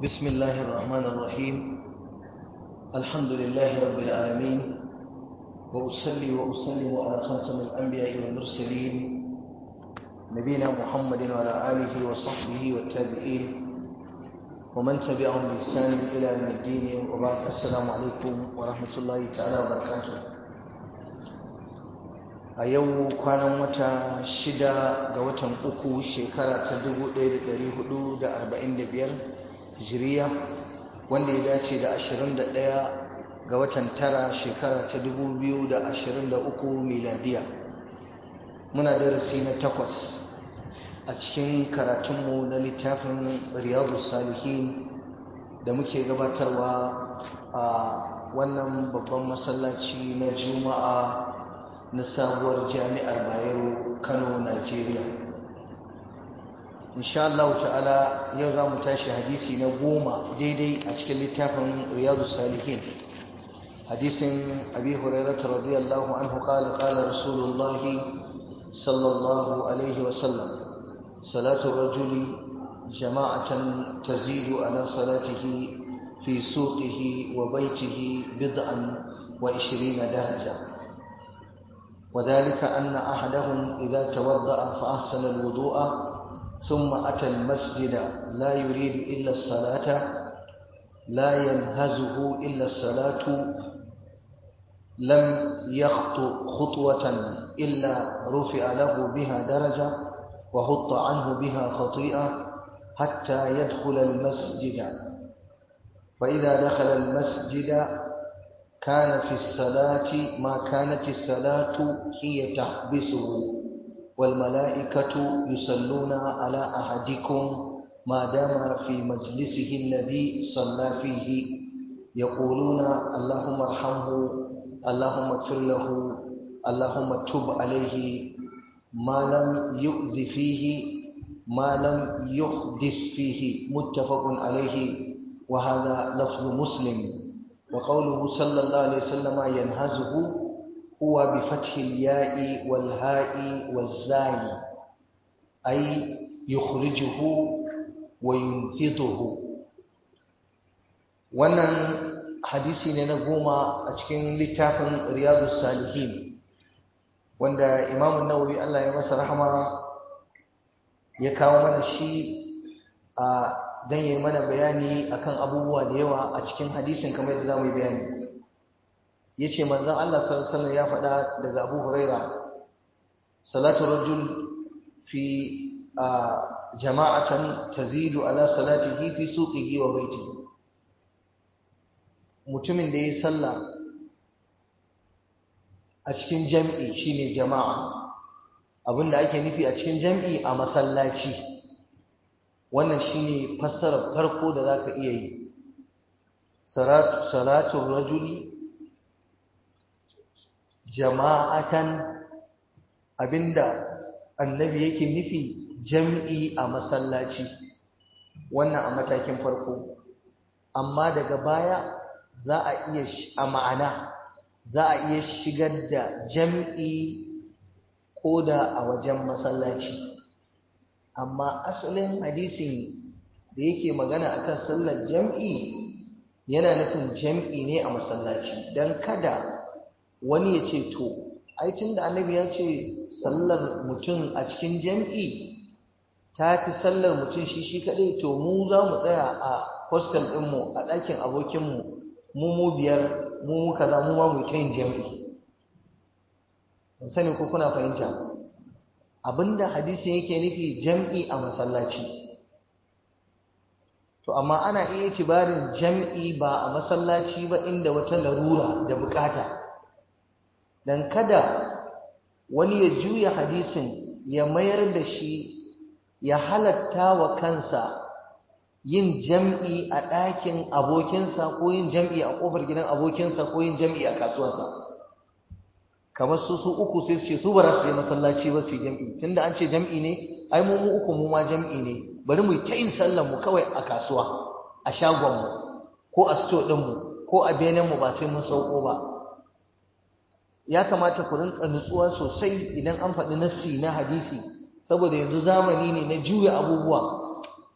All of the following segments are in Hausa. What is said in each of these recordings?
بسم الله الرحمن الرحيم الحمد لله رب العالمين وأصلي وأسلم على خاتم الأنبياء والمرسلين نبينا محمد وعلى آله وصحبه والتابعين ومن تبعهم بإحسان إلى يوم الدين وبعد السلام عليكم ورحمة الله تعالى وبركاته a yau kwanan wata shida ga watan uku shekara ta 1445 hijiriya wanda ya dace da 21 ga watan tara shekara ta 2023 miladiya muna darasi na takwas a cikin karatunmu na littafin riyadu salihin da muke gabatarwa a wannan babban masallaci na juma'a na sabuwar jami'ar bayero kano najeriya insha Allah ta'ala yau za mu tashi hadisi na goma daidai a cikin littafin riyadu salihin hadisin abi hurairah radiyallahu anhu qala qala rasulullahi sallallahu alaihi wa sallam salatu rajuli jama'atan tazidu ala salatihi fi suqihi wa baytihi bid'an wa 20 daraja وذلك أن أحدهم إذا توضأ فأحسن الوضوء ثم أتى المسجد لا يريد إلا الصلاة لا ينهزه إلا الصلاة لم يخطو خطوة إلا رفع له بها درجة وحط عنه بها خطيئة حتى يدخل المسجد فإذا دخل المسجد كان في الصلاة ما كانت الصلاة هي تحبسه والملائكة يصلون على أحدكم ما دام في مجلسه الذي صلى فيه يقولون اللهم ارحمه اللهم اغفر له اللهم تب عليه ما لم يؤذ فيه ما لم يحدث فيه متفق عليه وهذا لفظ مسلم وقوله صلى الله عليه وسلم ينهزه هو بفتح الياء والهاء والزاي أي يخرجه وينهضه wannan hadisi ne na goma a cikin littafin riyadu salihin wanda imamun nawawi Allah ya masa rahama ya kawo mana shi a don yi mana bayani akan abubuwa da yawa a cikin hadisin kamar da za mu yi bayani ya ce manzan Allah sallallahu ya faɗa daga abu huraira salatu rajul fi jama'atan tazidu ala salatihi fi suqihi wa baitihi mutumin da ya sallah a cikin jam'i shine jama'a abinda ake nufi a cikin jam'i a masallaci wannan shine fassarar farko da zaka iya yi salatu salatu rajuli jama'atan abinda annabi yake nufi jam'i a masallaci wannan a matakin farko amma daga baya za a iya a ma'ana za a iya shigar da jam'i ko da a wajen masallaci amma asalin hadisin da yake magana akan sallar jam'i yana nufin jam'i ne a masallaci don kada wani ya ce to aitin da annabi ya ce sallar mutum a cikin jam'i ta fi sallar mutum shi shi kaɗai to mu za mu tsaya a hostel ɗinmu a ɗakin abokinmu mu mu biyar mu mu kaza mu ma mu ta yin jam'i sani ko kuna fahimta abinda hadisi yake nufi jam'i a masallaci to amma ana iya tibarin jam'i ba a masallaci ba inda wata larura da bukata dan kada wani ya juya hadisin ya mayar da shi ya halatta wa kansa yin jam'i a ɗakin abokinsa ko yin jam'i a ƙofar gidan abokinsa ko yin jam'i a kasuwarsa kamar su su uku sai su ce su ba za su je masallaci ba su yi jam'i tunda an ce jam'i ne ai mu mu uku mu ma jam'i ne bari mu ta yin sallar mu kawai a kasuwa a shagon mu ko a sto din mu ko a benen mu ba sai mun sauko ba ya kamata ku rinka nutsuwa sosai idan an faɗi nassi na hadisi saboda yanzu zamani ne na juya abubuwa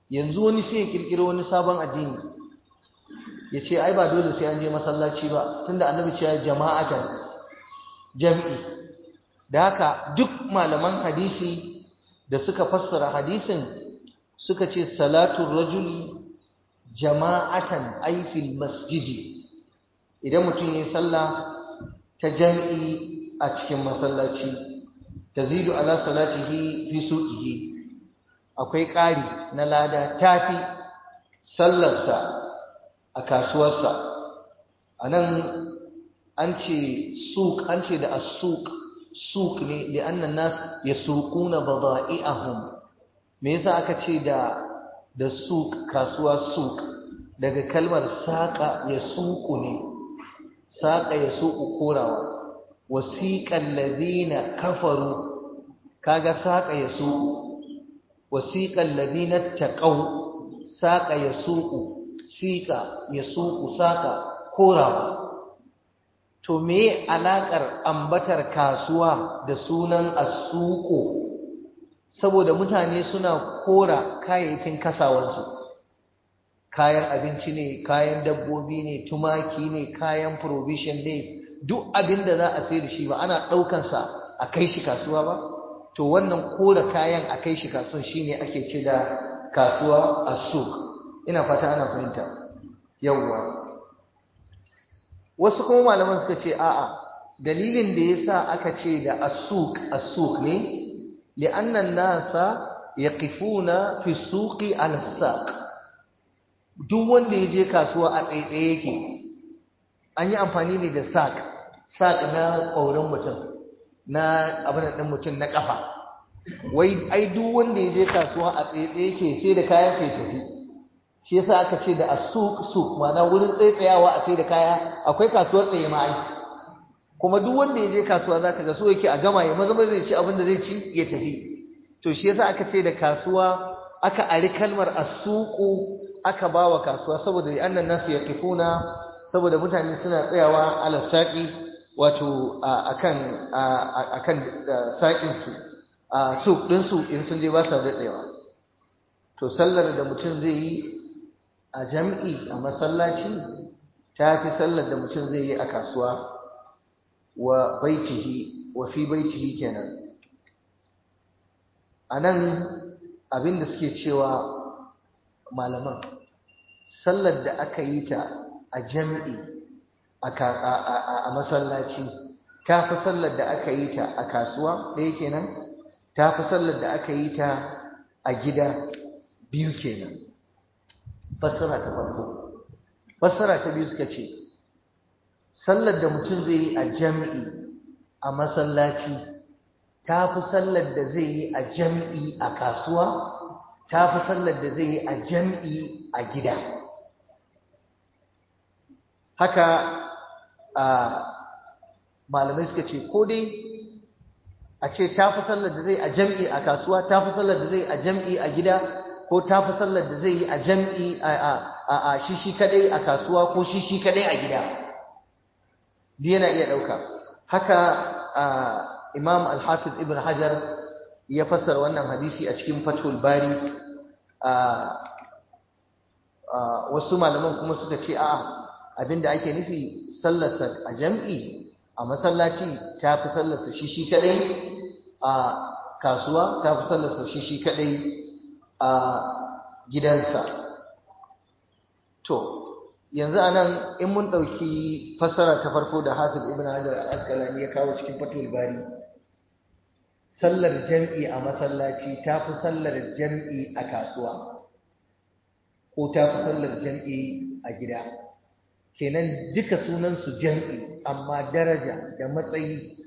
yanzu wani sai ya kirkiro wani sabon addini ya ce ai ba dole sai an je masallaci ba tunda annabi ce jama'atan jam'i da haka duk malaman hadisi da suka fassara hadisin suka ce salatun rajuli jama'atan aifil masjidi idan mutum ya yi sallah ta jam'i a cikin masallaci tazidu ala salatihi fi suqihi akwai ƙari na lada tafi sallarsa a kasuwarsa anan an ce suq an ce da as-suq suq ne li'anna nas yasuquna bada'i'ahum me yasa aka ce da da suq kasuwa suq daga kalmar saqa yasuqu ne saqa yasuqu korawa wasiqal ladina kafaru kaga saqa yasuqu wasiqal ladina taqaw saqa yasuqu siqa yasuqu saqa korawa to me alakar ambatar kasuwa da sunan asuqu saboda mutane suna kora kayayyakin kasawansu kayan abinci ne kayan dabbobi ne tumaki ne kayan provision ne duk abin da za a sai da shi ba ana ɗaukansa a kai shi kasuwa ba to wannan kora kayan a kai shi kasuwa shine ake ce da kasuwa asuk ina fata ana fahimta yawwa wasu kuma malaman suka ce a'a dalilin da yasa aka ce da asuk asuk ne li'anna nasa yaqifuna fi suqi ala saq duk wanda ya je kasuwa a tsaitsaye yake an yi amfani ne da saq saq na ƙaurin mutum na abin ɗin mutum na ƙafa wai ai duk wanda ya je kasuwa a tsaitsaye yake sai da kayan sai tafi shi yasa aka ce da asuk suk ma'ana wurin tsaitsayawa a sai da kaya akwai kasuwar tsaye ma ai kuma duk wanda ya je kasuwa zaka ga so yake a gama ya maza zai ci abin da zai ci ya tafi to shi yasa aka ce da kasuwa aka ari kalmar asuqu aka bawa kasuwa saboda annan nasu yaqifuna saboda mutane suna tsayawa ala saqi wato akan akan saqin su a suq din su in sun je ba sa tsayawa to sallar da mutum zai yi a jam'i a masallaci ta fi sallar da mutum zai yi a kasuwa wa baitihi wa fi baitihi kenan anan abinda suke cewa malaman sallar da aka yi ta a jami'i a masallaci ta fi sallar da aka yi ta a kasuwa ɗaya kenan ta fi sallar da aka yi ta a gida biyu kenan fassara ta farko fassara ta biyu suka ce sallar da mutum zai yi a jami'i a masallaci ta fi sallar da zai yi a jami'i a kasuwa ta fi sallar da zai yi a jami'i a gida haka a malamai suka ce ko dai a ce ta fi sallar da zai a jami'i a kasuwa ta fi sallar da zai a jami'i a gida ko ta fi sallar da zai yi a jami'i a shishi kadai a kasuwa ko shishi kadai a gida duk yana iya ɗauka haka imam al-hafiz ibn hajar ya fassara wannan hadisi a cikin fathul bari wasu malaman kuma suka ce a'a abinda ake nufi sallarsa a jam'i a masallaci ta fi sallarsa shi shi kadai a kasuwa ta fi sallarsa shi shi kadai a gidansa to yanzu anan in mun ɗauki fassara ta farko da hafiz ibn hajar al-asqalani ya kawo cikin fathul bari sallar jam'i a masallaci ta fi sallar jam'i a kasuwa ko ta fi sallar jam'i a gida kenan duka sunansu jam'i amma daraja da matsayi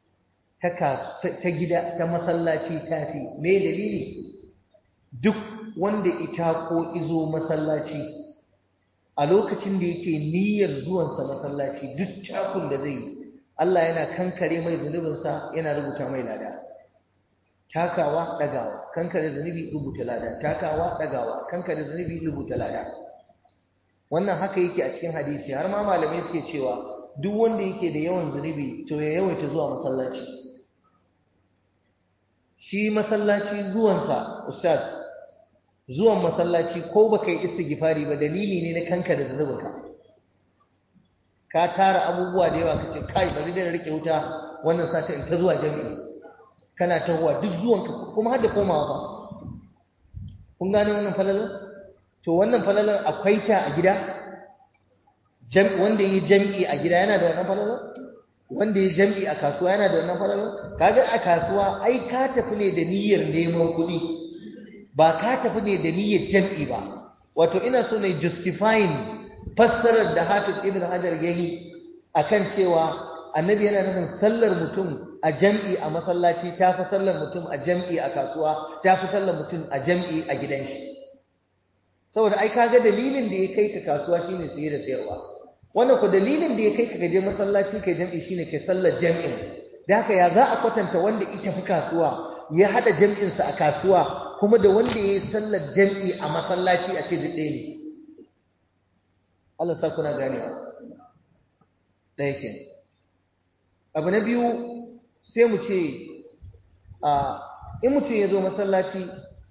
ta gida ta masallaci ta fi me dalili duk wanda ita ko izo masallaci a lokacin da yake niyyar zuwansa masallaci duk takun da zai yi Allah yana kankare mai zunubinsa yana rubuta mai lada takawa dagawa kankare zunubi rubuta lada takawa dagawa kankare zunubi rubuta lada wannan haka yake a cikin hadisi har ma malamai suke cewa duk wanda yake da yawan zunubi to ya yawaita zuwa masallaci shi masallaci zuwansa ustaz zuwan masallaci ko baka yi istighfari ba dalili ne na kanka da zunubinka ka tara abubuwa da yawa kace kai bari da rike wuta wannan sata in ta zuwa jami'i kana tahowa duk zuwanka kuma har da komawa ba kun gane wannan falalar to wannan falalar akwai ta a gida wanda yi jami'i a gida yana da wannan falalar wanda yi jami'i a kasuwa yana da wannan falalar kaga a kasuwa ai ka tafi ne da niyyar neman kuɗi ba ka tafi ne da niyyar jami'i ba wato ina so ne justifying fassarar da Hafiz Ibn Hajar yayi akan cewa annabi yana nufin sallar mutum a jam'i a masallaci ta fi sallar mutum a jam'i a kasuwa ta fi sallar mutum a jam'i a gidan shi saboda ai kaga dalilin da ya kai ka kasuwa shine saye da sayarwa wannan ko dalilin da ya kai ka gaje masallaci kai jam'i shine kai sallar jam'in da haka ya za a kwatanta wanda ita fi kasuwa ya hada jam'in sa a kasuwa kuma da wanda ya yi sallar jam'i a masallaci a cikin ɗaya ne Allah sa kuna ganewa ɗaya kenan abu na biyu sai mu ce a in mutum ya zo masallaci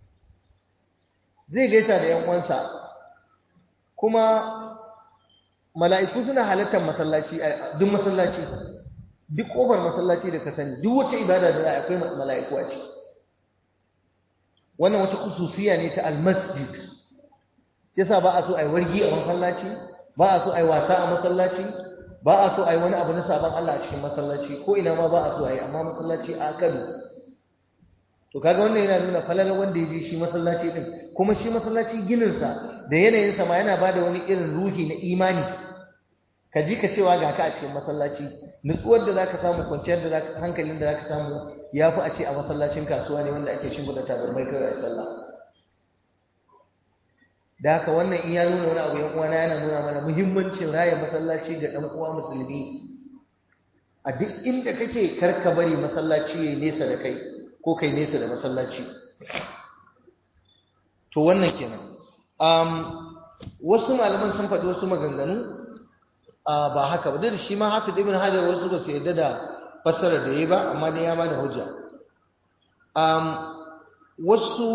zai gaisa da yan uwansa kuma mala'iku suna halartar masallaci duk masallaci duk ƙofar masallaci da ka sani duk wata ibada da za a akwai mala'iku a ciki wannan wata kususiya ne ta almasjid yasa ba a so a yi wargi a masallaci ba a so a yi wasa a masallaci ba a so a yi wani abu na sabon Allah a cikin masallaci ko ina ma ba a so a yi amma masallaci a kano to kaga wannan yana nuna falalar wanda ya je shi masallaci din kuma shi masallaci gininsa da yanayinsa ma yana bada wani irin ruhi na imani ka ji ka cewa ga ka a cikin masallaci nutsuwar da zaka samu kwanciyar da zaka hankalin da zaka samu ya fi a ce a masallacin kasuwa ne wanda ake shimfiɗa tabarmai kawai a sallah da haka wannan in ya nuna wani abu yan uwana yana nuna mana muhimmancin raya masallaci ga ɗan uwa musulmi a duk inda kake karka bari masallaci yayi nesa da kai ko kai nesa da masallaci to wannan kenan um, wasu malaman sun faɗi wasu maganganu uh, ba haka ba da shi ma hafiz ibn hajar wasu ba su yarda da fassarar da yayi ba amma dai ya bada hujja um, wasu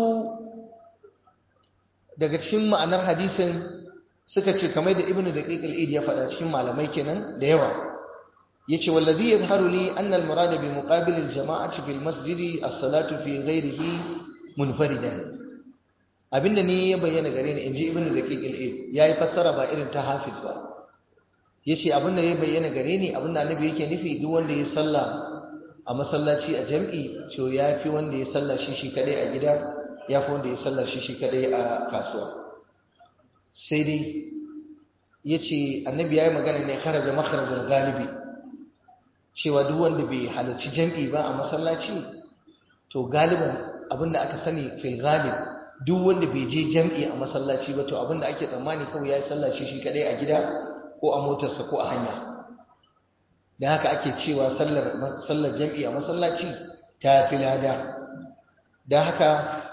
daga cikin ma'anar hadisin suka ce kamar da ibnu daqiq al-id ya faɗa cikin malamai kenan da yawa yace wallazi yadhharu li anna al-murad bi muqabil al-jama'ati fil masjid as-salatu fi ghayrihi munfaridan abinda ne ya bayyana gare ni inji ibnu daqiq al-id yayi fassara ba irin ta hafiz ba yace abinda ya bayyana gare ni abinda annabi yake nufi duk wanda ya salla a masallaci a jam'i to yafi wanda ya salla shi shi kadai a gida ya fi wanda ya sallar shi shi kadai a kasuwa sai dai ya ce annabi ya yi magana ne kharaja makharajar galibi cewa duk wanda bai halarci jam'i ba a masallaci to galiban abinda aka sani fil galib duk wanda bai je jam'i a masallaci ba to abinda ake tsammani kawai ya yi sallar shi shi kadai a gida ko a motarsa ko a hanya da haka ake cewa sallar jam'i a masallaci ta fi lada da haka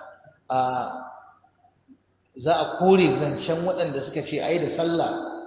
za a kore zancen waɗanda suka ce ai da sallah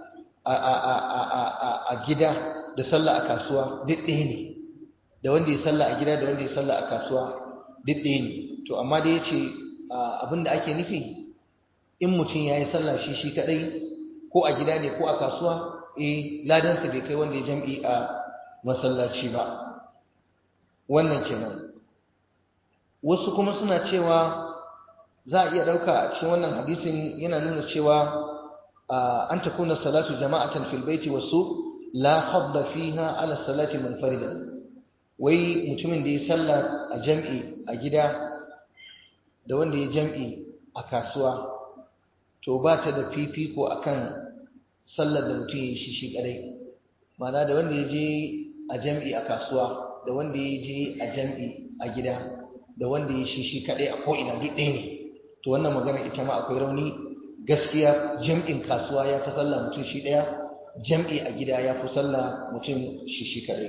a gida da sallah a kasuwa duk ɗaya ne da wanda ya sallah a gida da wanda ya sallah a kasuwa duk ɗaya ne to amma da ya ce abinda ake nufi in mutum ya yi sallah shi shi kaɗai ko a gida ne ko a kasuwa eh ladansa bai kai wanda ya jam'i a masallaci ba wannan kenan wasu kuma suna cewa za a iya ɗauka a cikin wannan hadisin yana nuna cewa an ta kuna salatu jama'atan fil baiti wasu la fadda fiha ala salati munfaridan wai mutumin da ya salla a jam'i a gida da wanda ya jam'i a kasuwa to ba ta da fifiko akan sallar da mutum ya yi shi shi kadai ma'ana da wanda ya je a jam'i a kasuwa da wanda ya je a jam'i a gida da wanda ya shi shi kadai a ko'ina duk ɗaya ne to wannan magana ita ma akwai rauni gaskiya jam'in kasuwa ya fi sallah mutum shi ɗaya jam'i a gida ya fi sallah mutum shi shi kaɗai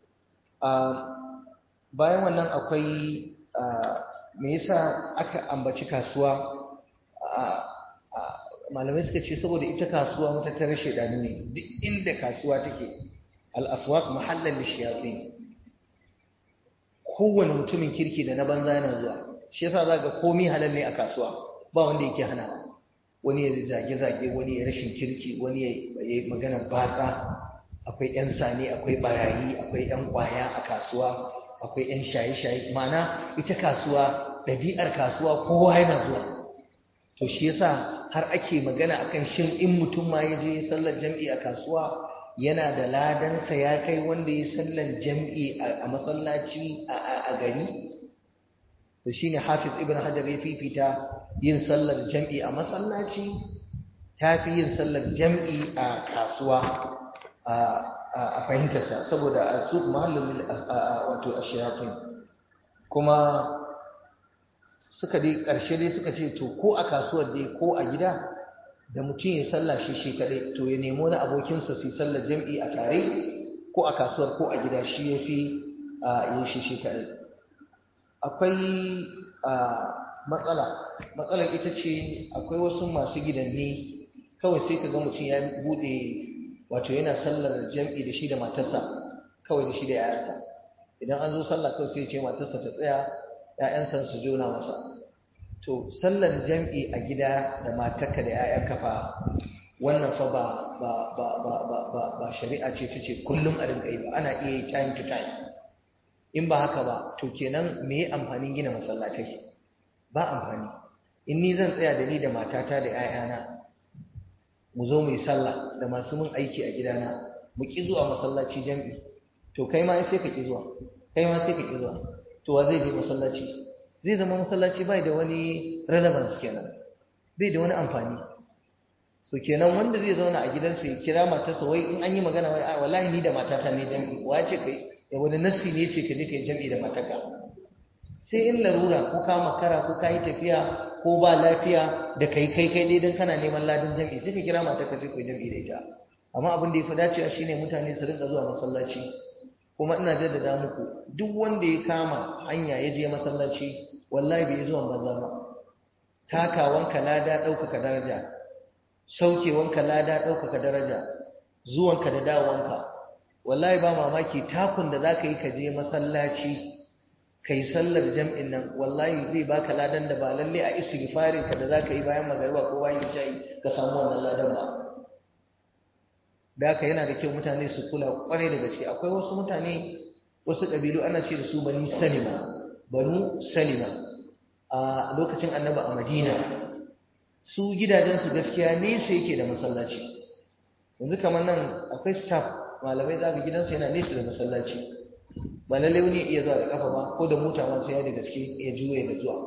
bayan wannan akwai me yasa aka ambaci kasuwa malamai suka ce saboda ita kasuwa matattarar shaidanu ne duk inda kasuwa take al'aswaq mahallan lishiyafi kowane mutumin kirki da na banza yana zuwa shi yasa za ga komi halal ne a kasuwa ba wanda yake hana wani ya zage-zage wani ya rashin kirki wani ya yi magana batsa akwai 'yan sani akwai barayi akwai 'yan kwaya a kasuwa akwai 'yan shaye-shaye mana ita kasuwa ɗabi'ar kasuwa kowa yana zuwa to shi yasa har ake magana akan shin in mutum ma ya je sallar jam'i a kasuwa yana da ladansa ya kai wanda ya sallar jam'i a masallaci a gari to shine hafiz ibn hajar ya fifita yin sallar jam'i a masallaci tafi yin sallar jam'i a kasuwa a fahimtarsa saboda a su mahallin wato ashiyatin kuma suka dai ƙarshe dai suka ce to ko a kasuwar dai ko a gida da mutum ya sallah shi shi kaɗai to ya nemo na abokinsa su sallar jam'i a tare ko a kasuwar ko a gida shi ya fi yin shi shi kaɗai akwai matsala matsalar ita ce akwai wasu masu gidanni kawai sai ka ga mutum ya buɗe wato yana sallar jam'i da shi da matarsa kawai da shi da ‘ya'yansa idan an zo sallah kawai sai ce matarsa ta tsaya ‘ya'yansa su jona masa to sallar jam'i a gida da matarka da ‘ya'yanka fa wannan fa ba ba ba ba ba ba ba shari'a ce ta ce kullum a rinka yi ba ana iya yi time to time in ba haka ba to kenan me amfanin gina masallatai ba amfani in ni zan tsaya da ni da matata da ‘ya'yana mu zo mu yi sallah da masu mun aiki a gidana mu ki zuwa masallaci jam'i to kai ma sai ka ki zuwa kai ma sai ka ki zuwa to wa zai je masallaci zai zama masallaci bai da wani relevance kenan bai da wani amfani so kenan wanda zai zauna a gidansa ya kira matarsa wai in an yi magana wai a wallahi ni da matata ne jam'i wace kai ya wani nassi ne ce ka je kai jam'i da matarka sai in larura ko ka makara ko ka yi tafiya ko ba lafiya da kai kai kai dai dan kana neman ladin jam'i sai ka kira matarka sai ku yi jam'i da ita amma abin da ya fi dacewa shine mutane su rinka zuwa masallaci kuma ina jaddada muku duk wanda ya kama hanya ya je masallaci wallahi bai zuwa banza ba takawanka lada ɗaukaka daraja saukewanka lada ɗaukaka daraja zuwanka da dawowanka wallahi ba mamaki takun da za ka yi ka je masallaci kai sallar jam'in nan wallahi zai baka ladan da ba lalle a istighfarin ka da za ka yi bayan magariba ko bayan isha'i ka samu wannan ladan ba da haka yana da kyau mutane su kula kwarai da gaske akwai wasu mutane wasu ƙabilu ana ce da su bani salima banu salima a lokacin annaba a madina su gidajensu gaskiya nesa yake da masallaci yanzu kamar nan akwai staff malamai za ga gidansa yana nesa da masallaci ba lalle wani iya zuwa da kafa ba ko da mota ma sai ya da gaske ya juye da zuwa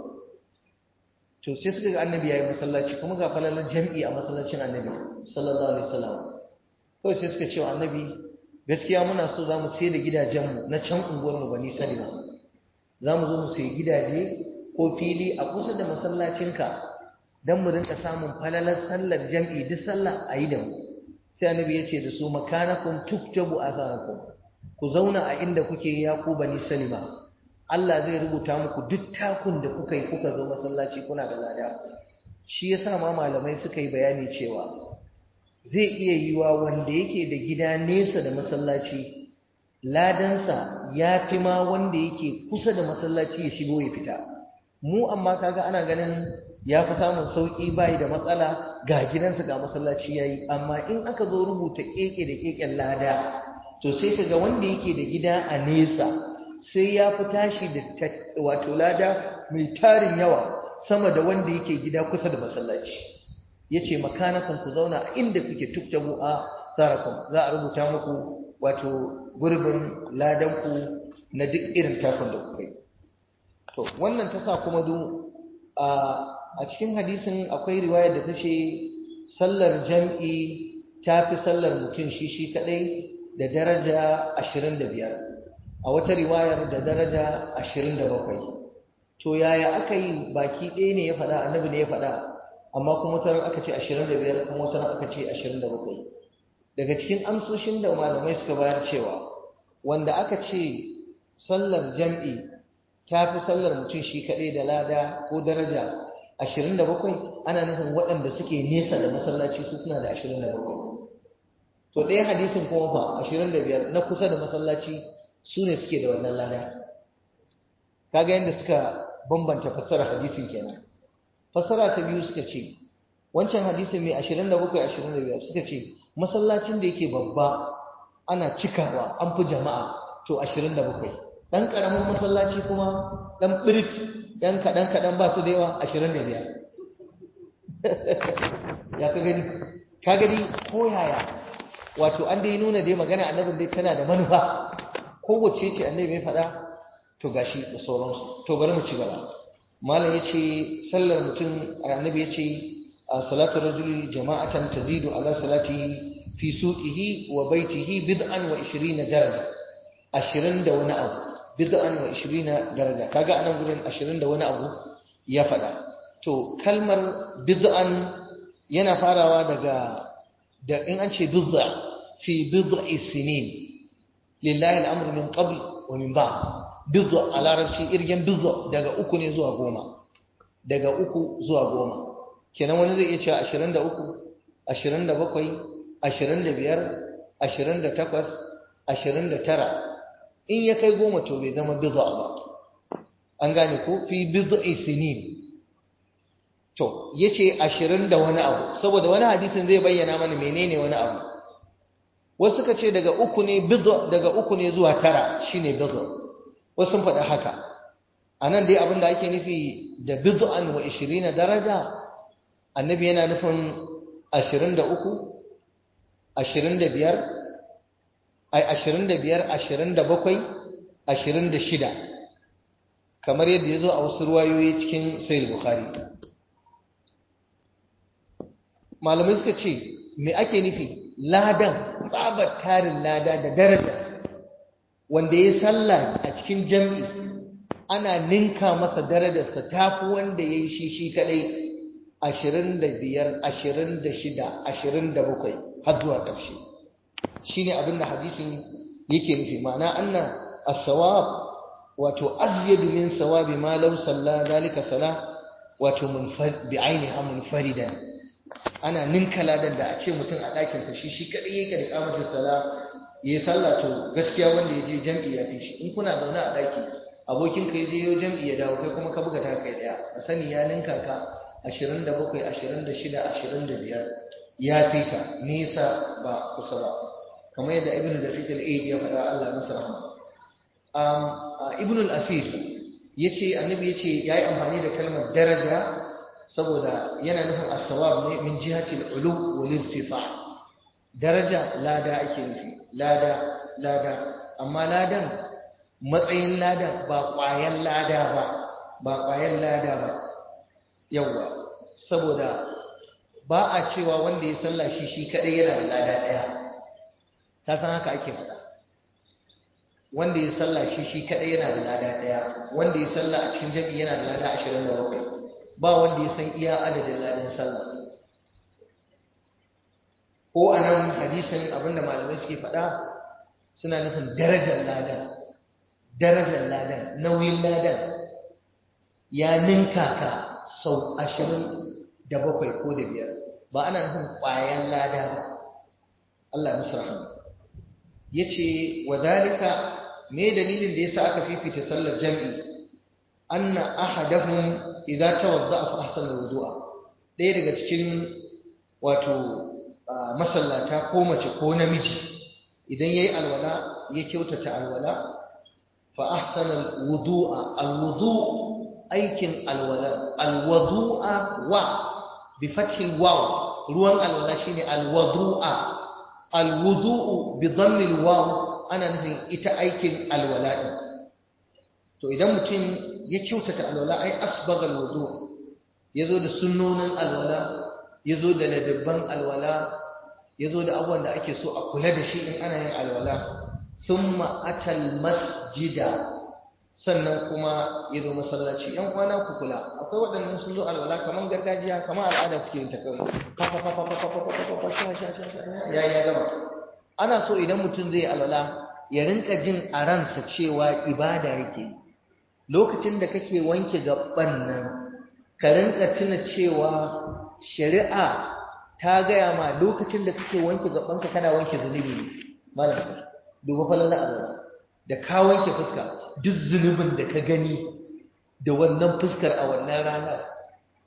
to sai suka ga annabi yayi masallaci kuma ga falalar jam'i a masallacin annabi sallallahu alaihi wasallam kawai sai suka ce wa annabi gaskiya muna so za mu sai da gidajenmu na can unguwarmu bani salima za mu zo mu sayi gidaje ko fili a kusa da masallacinka don mu rinka samun falalar sallar jam'i duk sallah a yi da mu sai annabi ya ce da su makanakun tuktabu asarakum ku zauna a inda kuke ya ku bani salima Allah zai rubuta muku duk takun da kuka yi kuka zo masallaci kuna da lada shi yasa ma malamai suka yi bayani cewa zai iya yiwa wanda yake da gida nesa da masallaci ladansa ya fi ma wanda yake kusa da masallaci ya shigo ya fita mu amma kaga ana ganin ya fi samun sauƙi bayi da matsala ga gidansa ga masallaci yayi amma in aka zo rubuta keke da keken lada to sai kaga wanda yake da gida a nesa sai ya fi tashi da wato lada mai tarin yawa sama da wanda yake gida kusa da masallaci yace makanakan ku zauna a inda kuke tuktabu a tsarakum za a rubuta muku wato gurbin ladanku na duk irin takun da kuka yi to wannan ta sa kuma du a cikin hadisin akwai riwayar da ta ce sallar jam'i ta fi sallar mutum shi shi kadai da daraja 25 a wata riwayar da daraja 27 to yaya aka yi baki ɗaya ne ya faɗa annabi ne ya faɗa amma kuma wataran aka ce 25 kuma wataran aka ce 27 daga cikin amsoshin da malamai suka bayar cewa wanda aka ce sallar jam'i ta fi sallar mutum shi kaɗai da lada ko daraja 27 ana nufin waɗanda suke nesa da masallaci su suna da 27 to ɗaya hadisin kuma fa 25 na kusa da masallaci su ne suke da wannan lada kaga yadda suka bambanta fassarar hadisin kenan fasara ta biyu suka ce wancan hadisin mai 27 25 suka ce masallacin da yake babba ana cikawa an fi jama'a to 27 dan karamin masallaci kuma dan birit dan kadan kadan ba su da yawa 25 ya ka gani ka gani ko yaya wato an dai nuna dai magana annabin dai tana da manufa kowace ce annabi mai faɗa to gashi da sauransu to bari mu ci gaba malam yace sallar mutum annabi yace salatu rajuli jama'atan tazidu ala salatihi fi suqihi wa baitihi bid'an wa 20 daraja 20 da wani abu bid'an wa 20 daraja kaga anan gurin 20 da wani abu ya faɗa to kalmar bid'an yana farawa daga da in an ce bid'a fi bid'i sinin lillahi al'amru min qabl wa min ba'd bid'a a larabci irgen bid'a daga uku ne zuwa goma daga uku zuwa goma kenan wani zai iya cewa 23 27 25 28 29 in ya kai goma to bai zama bid'a ba an gane ko fi bid'i sinin to yace 20 da wani abu saboda wani hadisin zai bayyana mana menene wani abu wasu suka ce daga uku ne bid'a daga uku ne zuwa tara shine bid'a wasu sun faɗi haka anan dai abin da ake nufi da bid'an wa 20 daraja annabi yana nufin 23 25 ai 25 27 26 kamar yadda ya zo a wasu ruwayoyi cikin sayil bukhari malamai suka ce me ake nufi ladan tsabar tarin lada da daraja wanda ya salla a cikin jam'i ana ninka masa darajarsa tafi wanda ya yi shi shi kadai ashirin da biyar ashirin da shida ashirin da bakwai har zuwa ƙarshe shi ne abinda hadisin yake nufi ma'ana anna as-sawab wato azyadu min sawabi ma law salla zalika sala wato bi ainiha munfaridan ana ninka ladan da a ce mutum a ɗakinsa shi shi kaɗai yake da kamata sala ya yi sallah to gaskiya wanda ya je jam'i ya fi shi in kuna zaune a ɗaki abokin ka je yau jam'i ya dawo kai kuma ka buga ta kai ɗaya a sani ya ninka ka ashirin da bakwai ashirin da shida ashirin da biyar ya fi ka nisa ba kusa ba kamar yadda ibn da fitil aid ya faɗa Allah masa rahama ibn al-asir yace annabi yace yayi amfani da kalmar daraja saboda yana nufin as-sawab ne min jihati al-ulu wal irtifa daraja lada ake nufi lada lada amma ladan matsayin ladan ba ƙwayan lada ba ba ƙwayan lada ba yawa saboda ba a cewa wanda ya salla shi shi kadai yana da lada daya ta san haka ake faɗa wanda ya salla shi shi kadai yana da lada daya wanda ya salla a cikin jami'i yana da lada 27 ba wanda ya san iya adadin ladan sallah ko a nan hadisin abinda malamai suke faɗa suna nufin darajar ladan darajar ladan nauyin ladan ya ninka ka sau ashirin da bakwai ko da biyar ba ana nufin ƙwayan lada ba Allah musu rahama ya ce wa zalika me dalilin da ya sa aka fifita sallar jam'i anna ahadahum idza tawadda'a fa ahsana wudu'a ɗaya daga cikin wato masallata ko mace ko namiji idan yayi alwala ya kyautata alwala fa ahsana wudu'a alwudu' aikin alwala alwudu'a wa bi fathil waw ruwan alwala shine alwudu'a alwudu'u bi dhammil waw ana nufin ita aikin alwala din to idan mutum ya kyautata alwala ai asbagal wudu yazo da sunnonin alwala yazo da ladabban alwala yazo da abubuwan da ake so a kula da shi in ana yin alwala summa atal masjida sannan kuma ya zo masallaci yan kwana ku kula akwai waɗannan sun zo alwala kamar gargajiya kamar al'ada suke yin ta kawai ya ya gama ana so idan mutum zai alwala ya rinka jin a ransa cewa ibada yake lokacin da kake wanke gaban nan ka rinka tuna cewa shari'a ta gaya ma lokacin da kake wanke gabanka kana wanke zunubi ne malam duba falala alwala da ka wanke fuska duk zunubin da ka gani da wannan fuskar a wannan ranar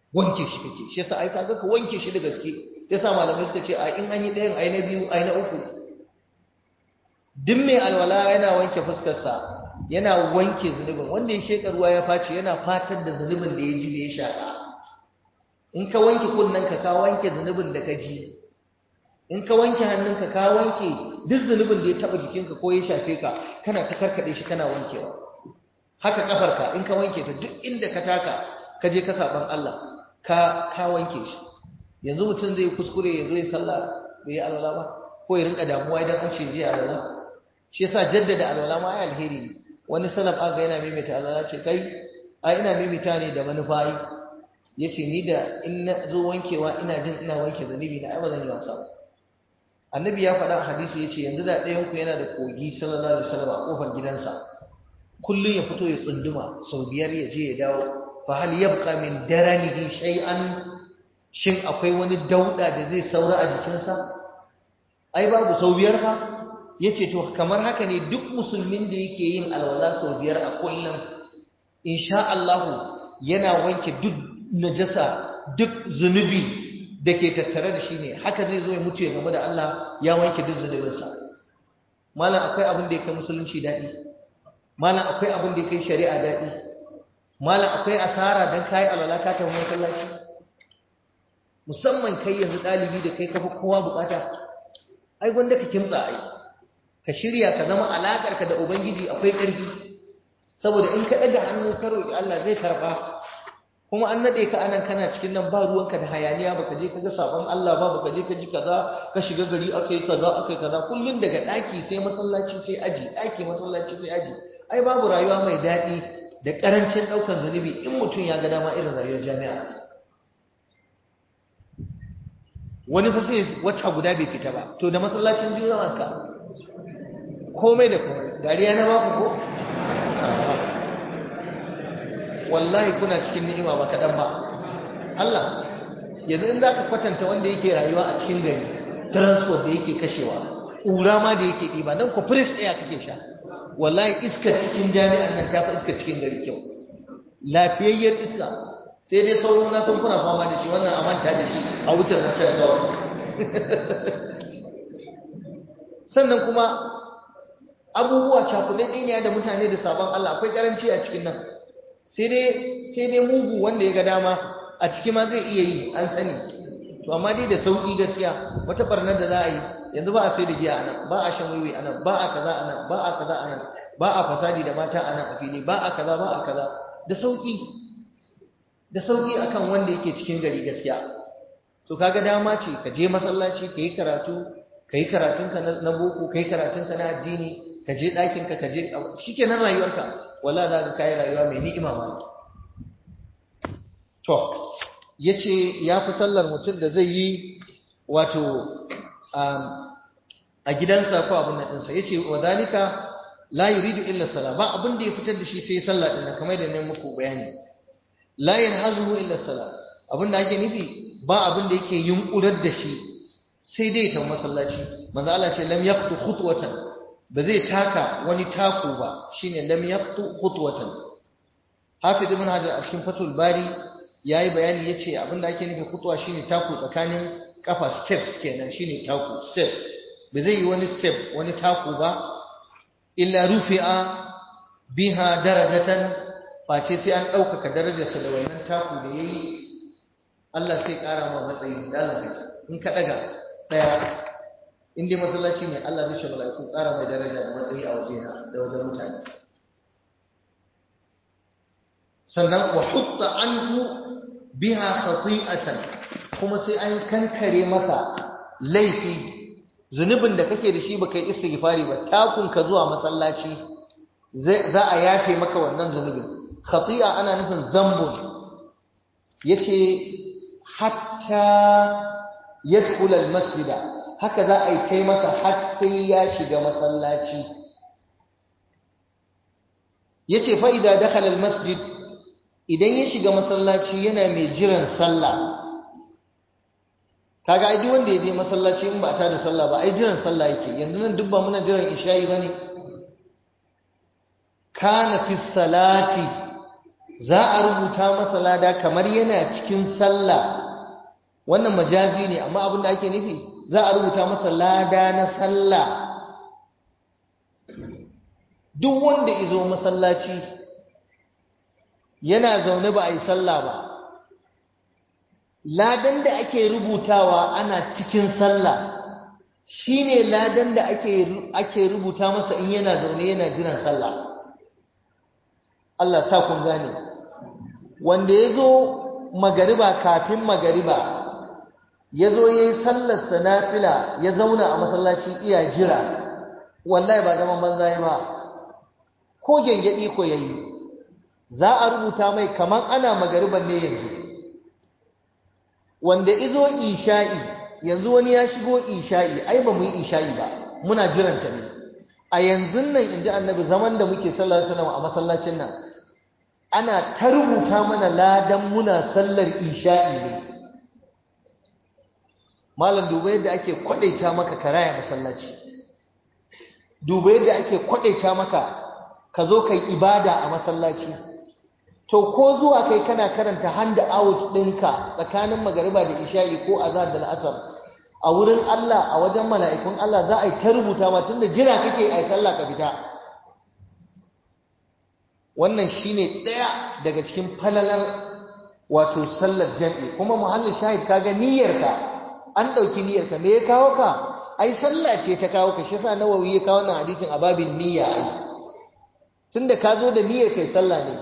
wanke shi kake shi yasa ai kaga ka wanke shi da gaske yasa malamai suka ce a in an yi ɗayan ai na biyu ai na uku duk mai alwala yana wanke fuskarsa yana wanke zunubin wanda ya sheka ruwa ya face yana fatar da zunubin da ya ji da ya shaka in ka wanke kunnanka ka wanke zunubin da ka ji in ka wanke hannunka ka wanke duk zunubin da ya taba jikinka ko ya shafe ka kana ta karkade shi kana wankewa haka kafarka in ka wanke ta duk inda ka taka ka je ka saban Allah ka ka wanke shi yanzu mutum zai kuskure ya zo ya sallah bai yi alwala ba ko ya rinka damuwa idan an ce je alwala shi yasa jaddada alwala ma ai alheri ne wani salaf aga yana maimaita alwala ce kai ai ina maimaita ne da manufa ai yace ni da in na zo wankewa ina jin ina wanke zanibi na ai ba zan yi wasa ba annabi ya faɗa a hadisi yace yanzu da ɗayan ku yana da kogi sallallahu alaihi wasallam a kofar gidansa kullun ya fito ya tsunduma sau biyar ya je ya dawo fa hal yabqa min daranihi shay'an shin akwai wani dauda da zai saura a jikinsa ai babu sau biyar fa yace to kamar haka ne duk musulmin da yake yin alwala sau biyar a kullum insha Allah yana wanke duk najasa duk zunubi da ke tattare da shi ne haka zai zo ya mutu ya game da Allah ya wanke duk zunubinsa malam akwai abin da ya kai musulunci daɗi malam akwai abin da ya kai shari'a daɗi malam akwai asara don kayi alwala ka tafi masallaci musamman kai yanzu ɗalibi da kai kafa kowa bukata ai gwanda ka kimtsa ai ka shirya ka zama alaƙarka da ubangiji akwai ƙarfi saboda in ka ɗaga hannu ka roƙi Allah zai karɓa kuma an naɗe ka anan kana cikin nan ba ruwanka da hayaniya baka je ka ga sabon Allah ba baka je ka ji kaza ka shiga gari akai kaza akai kaza kullun daga ɗaki sai masallaci sai aji ɗaki masallaci sai aji ai babu rayuwa mai daɗi da ƙarancin ɗaukar zunubi in mutum ya ga dama irin rayuwar jami'a wani fa sai wata guda bai fita ba to da masallacin juma'a ka komai da komai dariya na baku ko wallahi kuna cikin ni'ima ba kaɗan ba Allah yanzu in za ka kwatanta wanda yake rayuwa a cikin gari transport da yake kashewa ƙura ma da yake ɗiba nan ku fresh air kake sha wallahi iskar cikin jami'an nan ta fi iskar cikin gari kyau lafiyayyar iska sai dai sauran na san kuna fama da shi wannan a manta da shi a wutar na can kawai sannan kuma abubuwa cakudan ɗaya da mutane da sabon Allah akwai karanci a cikin nan sai dai mugu wanda ya ga dama a ciki ma zai iya yi an sani to amma dai da sauƙi gaskiya wata barnar da za a yi yanzu ba a sai da giya anan ba a shan wiwi anan ba a kaza anan ba a kaza anan ba a fasadi da mata anan a fili ba a kaza ba a kaza da sauƙi da sauƙi akan wanda yake cikin gari gaskiya to kaga dama ce ka je masallaci ka yi karatu ka yi karatunka na boko ka yi karatunka na addini ka je ɗakinka ka je shi kenan rayuwarka wala za ka kayi rayuwa mai ni'ima ma to ya ce ya fi sallar mutum da zai yi wato a gidansa ko abin da ɗinsa ya ce wa zalika la yuridu illa sala ba abin da ya fitar da shi sai sallah ɗin kamar da ne muku bayani la yanhazuhu illa sala abin da ake nufi ba abin da yake yunkurar da shi sai dai ta masallaci manzo Allah ce lam yaqtu khutwatan ba zai taka wani taku ba shine lam yaqtu khutwatan hafiz ibn hajar a cikin fatul bari yayi bayani yace abin da ake nufi khutwa shine taku tsakanin kafa steps kenan shine taku step ba zai yi wani step wani taku ba illa rufi'a biha darajatan face sai an ɗaukaka darajarsa da wannan taku da yayi Allah sai ƙara ma matsayi da Allah in ka ɗaga ɗaya in dai masallaci ne Allah zai shi mala'iku ƙara mai daraja da matsayi a waje da wajen mutane sannan wa hutta anhu biha khati'atan kuma sai an kankare masa laifi zunubin da kake da shi baka yi istighfari ba takun ka zuwa masallaci za a yafe maka wannan zunubin khati'a ana nufin zambun yace hatta yadkhul almasjida haka za a yi kai masa har sai ya shiga masallaci yace fa idza dakhala almasjid idan ya shiga masallaci yana mai jiran sallah kaga ai duk wanda ya je masallaci in ba ta da sallah ba ai jiran sallah yake yanzu nan duk ba muna jiran isha'i bane kana fi salati za a rubuta masa lada kamar yana cikin sallah wannan majazi ne amma abin da ake nufi za a rubuta masa lada na sallah duk wanda izo masallaci yana zaune ba a yi sallah ba ladan da ake rubutawa ana cikin sallah shine ladan da ake ake rubuta masa in yana zaune yana jiran sallah Allah sa kun gane wanda yazo magariba kafin magariba yazo yayi sallar sanafila ya zauna a masallaci iya jira wallahi ba zaman banza ba ko gengedi ko yayi za a rubuta mai kaman ana magariban ne yanzu wanda izo isha'i yanzu wani ya shigo isha'i ai ba mu yi isha'i ba muna jiranta ne a yanzu nan inji annabi zaman da muke sallar salama a masallacin nan ana ta rubuta mana ladan muna sallar isha'i ne malam duba yadda ake kwadaita maka karaya masallaci duba yadda ake kwadaita maka ka zo kai ibada a masallaci to ko zuwa kai kana karanta hand out ɗinka tsakanin magariba da isha'i ko azhar da al'asar a wurin Allah a wajen mala'ikun Allah za a yi ta rubuta ma tunda jira kake a sallah ka fita wannan shine ɗaya daga cikin falalar wato sallar jam'i kuma muhallin shahid kaga niyyarka an ɗauki niyyarka me ya kawo ka ai sallah ce ta kawo ka shi yasa nawawi ya kawo wannan hadisin a babin niyya ai tunda ka zo da niyyar kai sallah ne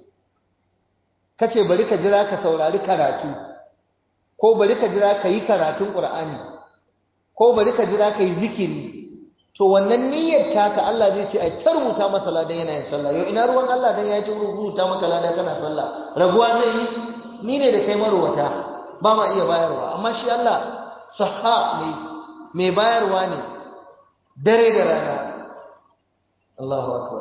kace bari ka jira ka saurari karatu ko bari ka jira ka yi karatun qur'ani ko bari ka jira ka yi zikiri to wannan niyyar taka Allah zai ce ai ta rubuta masa ladan yana yin sallah yau ina ruwan Allah dan ya ta rubuta maka ladan kana sallah rabuwa zai yi ni ne da kai marwata ba ma iya bayarwa amma shi Allah sahha ne mai bayarwa ne dare da rana Allahu akbar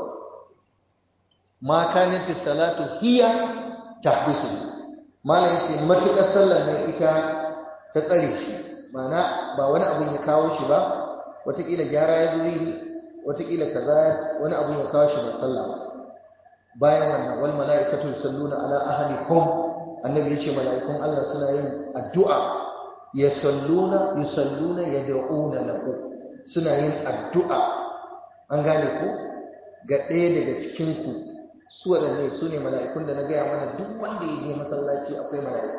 ma kanat salatu hiya tahbisu malam yace matukar sallar ne ita ta tsare shi mana ba wani abun ya kawo shi ba watakila gyara ya zuri watakila kaza wani abun ya kawo shi ba sallah ba bayan wannan wal mala'ikatu yusalluna ala ahlikum annabi yace mala'ikun Allah suna yin addu'a yusalluna yusalluna yad'una lahu suna yin addu'a an gane ku ga ɗaya daga cikin ku su waɗanne su ne mala'ikun da na gaya mana duk wanda ya je masallaci akwai mala'iku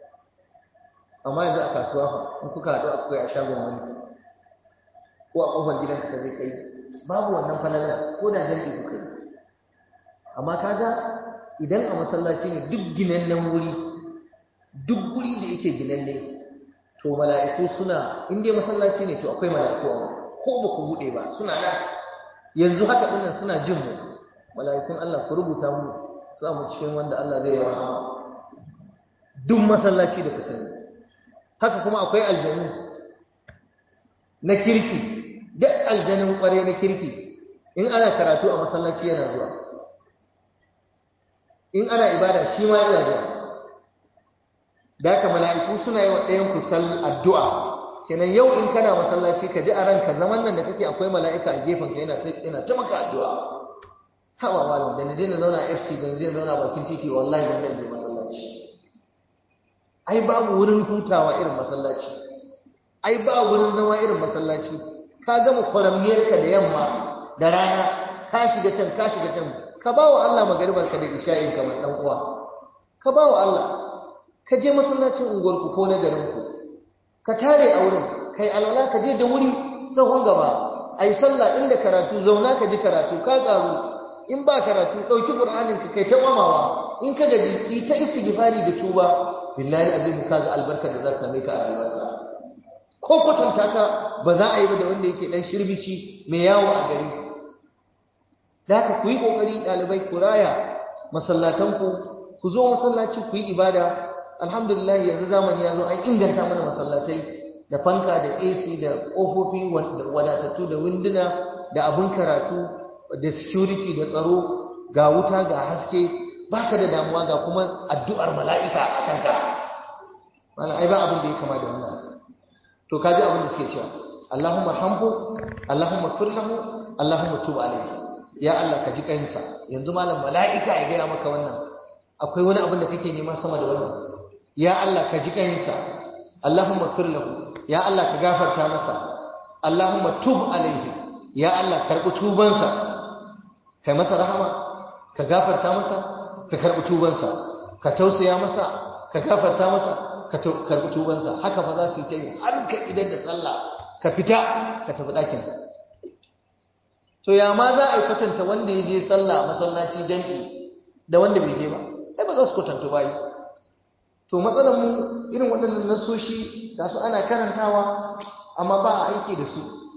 amma yanzu a kasuwa fa in kuka haɗu akwai a shagon wani ko a ƙofar gidanka ka zai kai babu wannan falalar ko da jam'i kuka yi amma kaga idan a masallaci ne duk ginannen wuri duk wuri da yake ginanne to mala'iku suna in dai masallaci ne to akwai mala'iku a ko ba ku buɗe ba suna nan yanzu haka ɗinnan suna jin mu mala'ikun Allah ku rubuta mu za mu cikin wanda Allah zai yi rahama duk masallaci da ka sani haka kuma akwai aljanu na kirki duk aljanun kware na kirki in ana karatu a masallaci yana zuwa in ana ibada shi ma yana zuwa da haka mala'iku suna yi wa ɗayan ku sal addu'a kenan yau in kana masallaci ka ji a ranka zaman nan da kake akwai mala'ika a gefen ka yana yana ta maka addu'a hawa malam da na daina zauna a FC da na daina zauna bakin titi wallahi ban je masallaci ai babu wurin hutawa irin masallaci ai ba wurin zama irin masallaci ka gama kwaramniyarka da yamma da rana ka shiga can ka shiga can ka ba wa Allah magaribarka da isha'in kamar dan uwa ka ba wa Allah ka je masallacin unguwarku ko na garinku ka tare a wurin kai alwala ka je da wuri sahun gaba ai sallah inda karatu zauna ka ji karatu ka karu in ba karatu dauki qur'anin ka kai ta wamawa in ka gaji ki ta istighfari da tuba billahi azim kaga albarka da za ta same ka a rayuwarka ko kwatanta ka ba za a yi ba da wanda yake dan shirbici mai yawo a gari da haka ku yi kokari dalibai ku raya masallatanku ku zo masallaci ku yi ibada alhamdulillah yanzu zamani ya zo an inganta mana masallatai da fanka da AC da ƙofofi wadatattu da winduna da abin karatu da security da tsaro ga wuta ga haske baka da damuwa ga kuma addu'ar mala'ika a kanka mana ai ba abin da ya kama da wannan to kaji abin da suke cewa Allahumma hamhu Allahumma firlahu Allahumma tub alayhi ya Allah ka ji kansa yanzu malam mala'ika ya gaya maka wannan akwai wani abin da kake nema sama da wannan ya Allah ka ji kansa Allahumma fir lahu ya Allah ka gafarta masa Allahumma tub alaihi ya Allah karbi tubansa kai masa rahama ka gafarta masa ka karbi tubansa ka tausaya masa ka gafarta masa ka karbi tubansa haka fa za su yi ta yi har ka idan da sallah ka fita ka tafi ɗakin to ya ma za a yi kwatanta wanda ya je sallah masallaci jam'i da wanda bai je ba ai ba za su kwatanta ba yi to matsalar mu irin waɗannan nasoshi ga su ana karantawa amma ba a aiki da su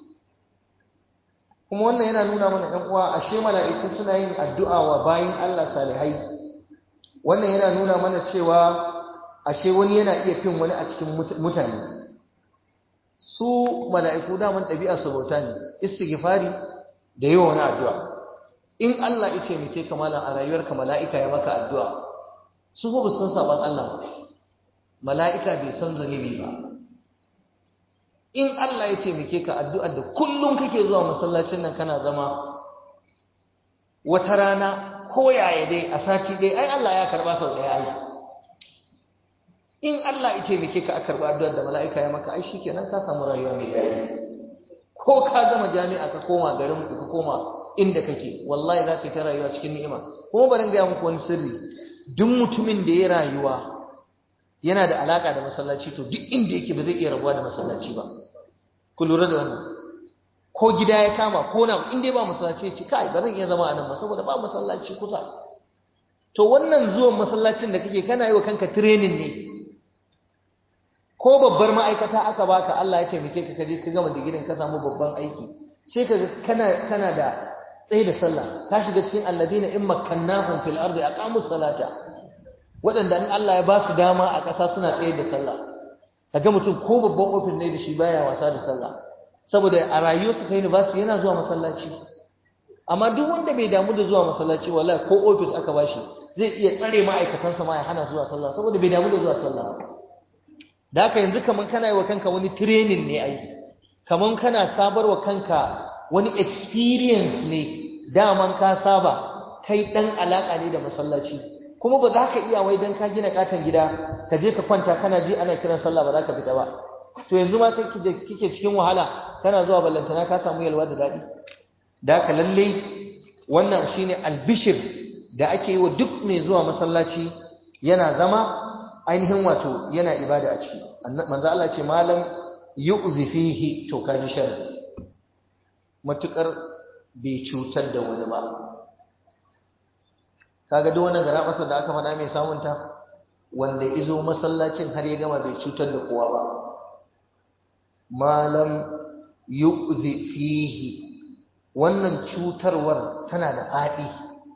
kuma wannan yana nuna mana ɗan uwa ashe mala'iku suna yin addu'a wa bayin Allah salihai wannan yana nuna mana cewa ashe wani yana iya fin wani a cikin mutane su mala'iku daman ɗabi'a su bauta ne istighfari da yawa wani addu'a in Allah ya taimake ka malam a rayuwarka mala'ika ya maka addu'a su ba san saban Allah ba mala'ika bai san zanibi ba in Allah ya taimake ka addu'ar da kullum kake zuwa masallacin nan kana zama wata rana ko yaya dai a sati dai ai Allah ya karba sau ɗaya ai in Allah ya taimake ka a karba addu'ar da mala'ika ya maka ai shikenan ka samu rayuwa mai daɗi ko ka gama jami'a ka koma garin ku ka koma inda kake wallahi za ka yi ta rayuwa cikin ni'ima kuma bari gaya muku wani sirri duk mutumin da ya rayuwa yana da alaka da masallaci to duk inda yake ba zai iya rabuwa da masallaci ba ku lura da wannan ko gida ya kama ko na in dai ba masallaci ya ce kai ba zan iya zama a nan ba saboda ba masallaci kusa to wannan zuwan masallacin da kake kana yi wa kanka training ne ko babbar ma'aikata aka baka Allah ya taimake ka kaje ka gama digirin ka samu babban aiki sai ka kana kana da tsaye da sallah ka shiga cikin alladina in makkannahum fil ardi aqamu salata wadanda in Allah ya ba su dama a ƙasa suna tsaye da sallah kaga mutum ko babban ofis ne da shi baya wasa da sallah saboda a rayuwarsa ta university yana zuwa masallaci amma duk wanda bai damu da zuwa masallaci wallahi ko ofis aka bashi zai iya tsare ma'aikatansa ma ya hana zuwa sallah saboda bai damu da zuwa sallah da haka yanzu kaman kana yi wa kanka wani training ne ai kaman kana sabarwa kanka wani experience ne daman ka saba kai dan alaka ne da masallaci kuma ba za ka iya wai dan ka gina katon gida ka je ka kwanta kana ji ana kiran sallah ba za ka fita ba to yanzu ma kai kike cikin wahala kana zuwa ballantana ka samu yalwa da dadi da haka lalle wannan shine albishir da ake yi wa duk mai zuwa masallaci yana zama ainihin wato yana ibada a ciki manzo Allah ce malam yu'zi fihi to kaji sharri matukar bai cutar da wani ba kaga duk wannan gara masa da aka faɗa mai samun ta wanda izo masallacin har ya gama bai cutar da kowa ba malam yu'zi fihi wannan cutarwar tana da faɗi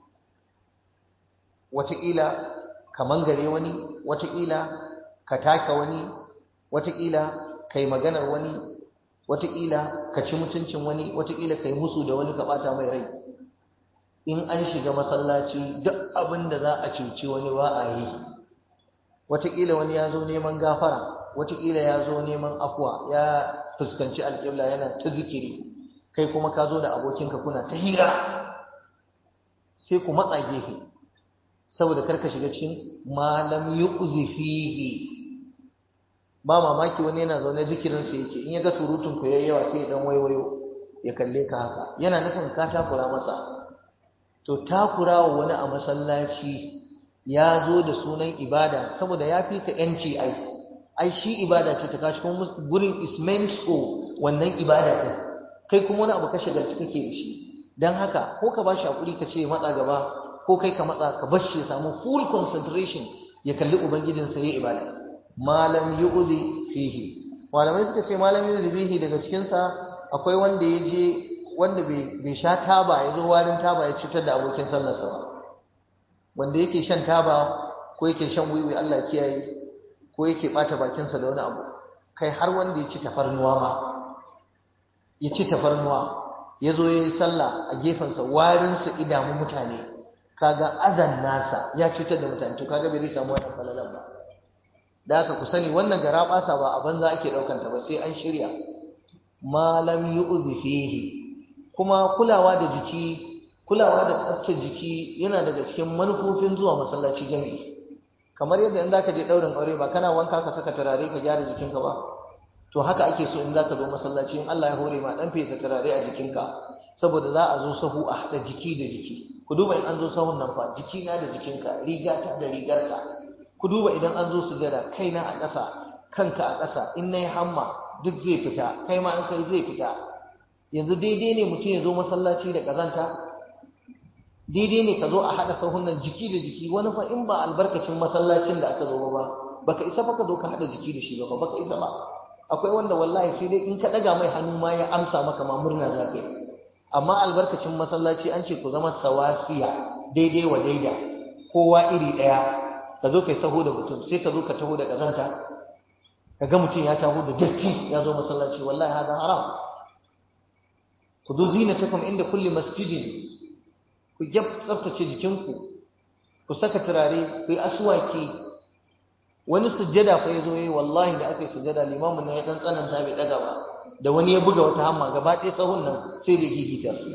wataƙila ka mangare wani wataƙila ka taka wani wataƙila ka yi maganar wani wataƙila ka ci mutuncin wani wataƙila ka yi musu da wani ka ɓata mai rai in an shiga masallaci duk abin da za a cuci wani ba a yi wataƙila wani ya zo neman gafara wataƙila ya zo neman afuwa ya fuskanci alƙibla yana ta zikiri kai kuma ka zo da abokinka kuna ta hira sai ku matsa gefe saboda karka shiga cikin malam yuqzi fihi ba mamaki wani yana zaune zikirin sa yake in ya ga surutun ku yayi yawa sai ya dan waiwayo ya kalle ka haka yana nufin ka takura masa to takura wa wani a masallaci ya zo da sunan ibada saboda ya fi ka yanci ai ai shi ibada ce ta kashi kuma gurin is meant for wannan ibada din kai kuma wani abu ka shagalci kake da shi dan haka ko ka bashi hakuri ka ce matsa gaba ko kai ka matsa ka bar shi ya samu full concentration ya kalli ubangijinsa ya ibada malam yu'zi fihi malamai suka ce malam yu'zi fihi daga cikin sa akwai wanda ya je wanda bai sha taba ya zo warin taba ya cutar da abokin sallarsa ba wanda yake shan taba ko yake shan wiwi Allah kiyaye ko yake bata bakinsa da wani abu kai har wanda ya ci tafarnuwa ma ya ci tafarnuwa ya zo ya yi sallah a gefensa warinsa idamu mutane kaga azan nasa ya cutar da mutane to kaga bai zai samu wannan falalan ba da haka ku sani wannan gara basa ba a banza ake daukan ta ba sai an shirya malam yu'zi fihi kuma kulawa da jiki kulawa da tsaftar jiki yana daga cikin manufofin zuwa masallaci jami'i kamar yadda in zaka je daurin aure ba kana wanka ka saka turare ka gyara jikinka ba to haka ake so in zaka zo masallaci in Allah ya hore ma dan fesa turare a jikinka saboda za a zo sahu a hada jiki da jiki ku duba in an zo sahun nan fa jikina da jikinka rigata da rigarka ku duba idan an zo sujada kaina a ƙasa kanka a ƙasa in nayi hamma duk zai fita kai ma in kai zai fita yanzu daidai ne mutum ya zo masallaci da kazanta daidai ne ka zo a haɗa sahun nan jiki da jiki wani fa in ba albarkacin masallacin da aka zo ba baka isa fa ka zo ka haɗa jiki da shi ba baka isa ba akwai wanda wallahi sai dai in ka ɗaga mai hannu ma ya amsa maka ma murna za ka yi amma albarkacin masallaci an ce ku zama sawasiya daidai wa daida kowa iri ɗaya ka zo kai saho da mutum sai ka zo ka taho da ƙazanta ka ga mutum ya taho da datti ya zo masallaci wallahi hada haram ku zo zinatakum inda kulli masjidin ku gyab tsaftace jikinku ku saka turare ku yi aswaki wani sujjada fa yazo yayi wallahi da aka yi sujjada limamin nan ya dan tsananta bai daga ba da wani ya buga wata hamma gaba ɗaya sahun nan sai da gigita su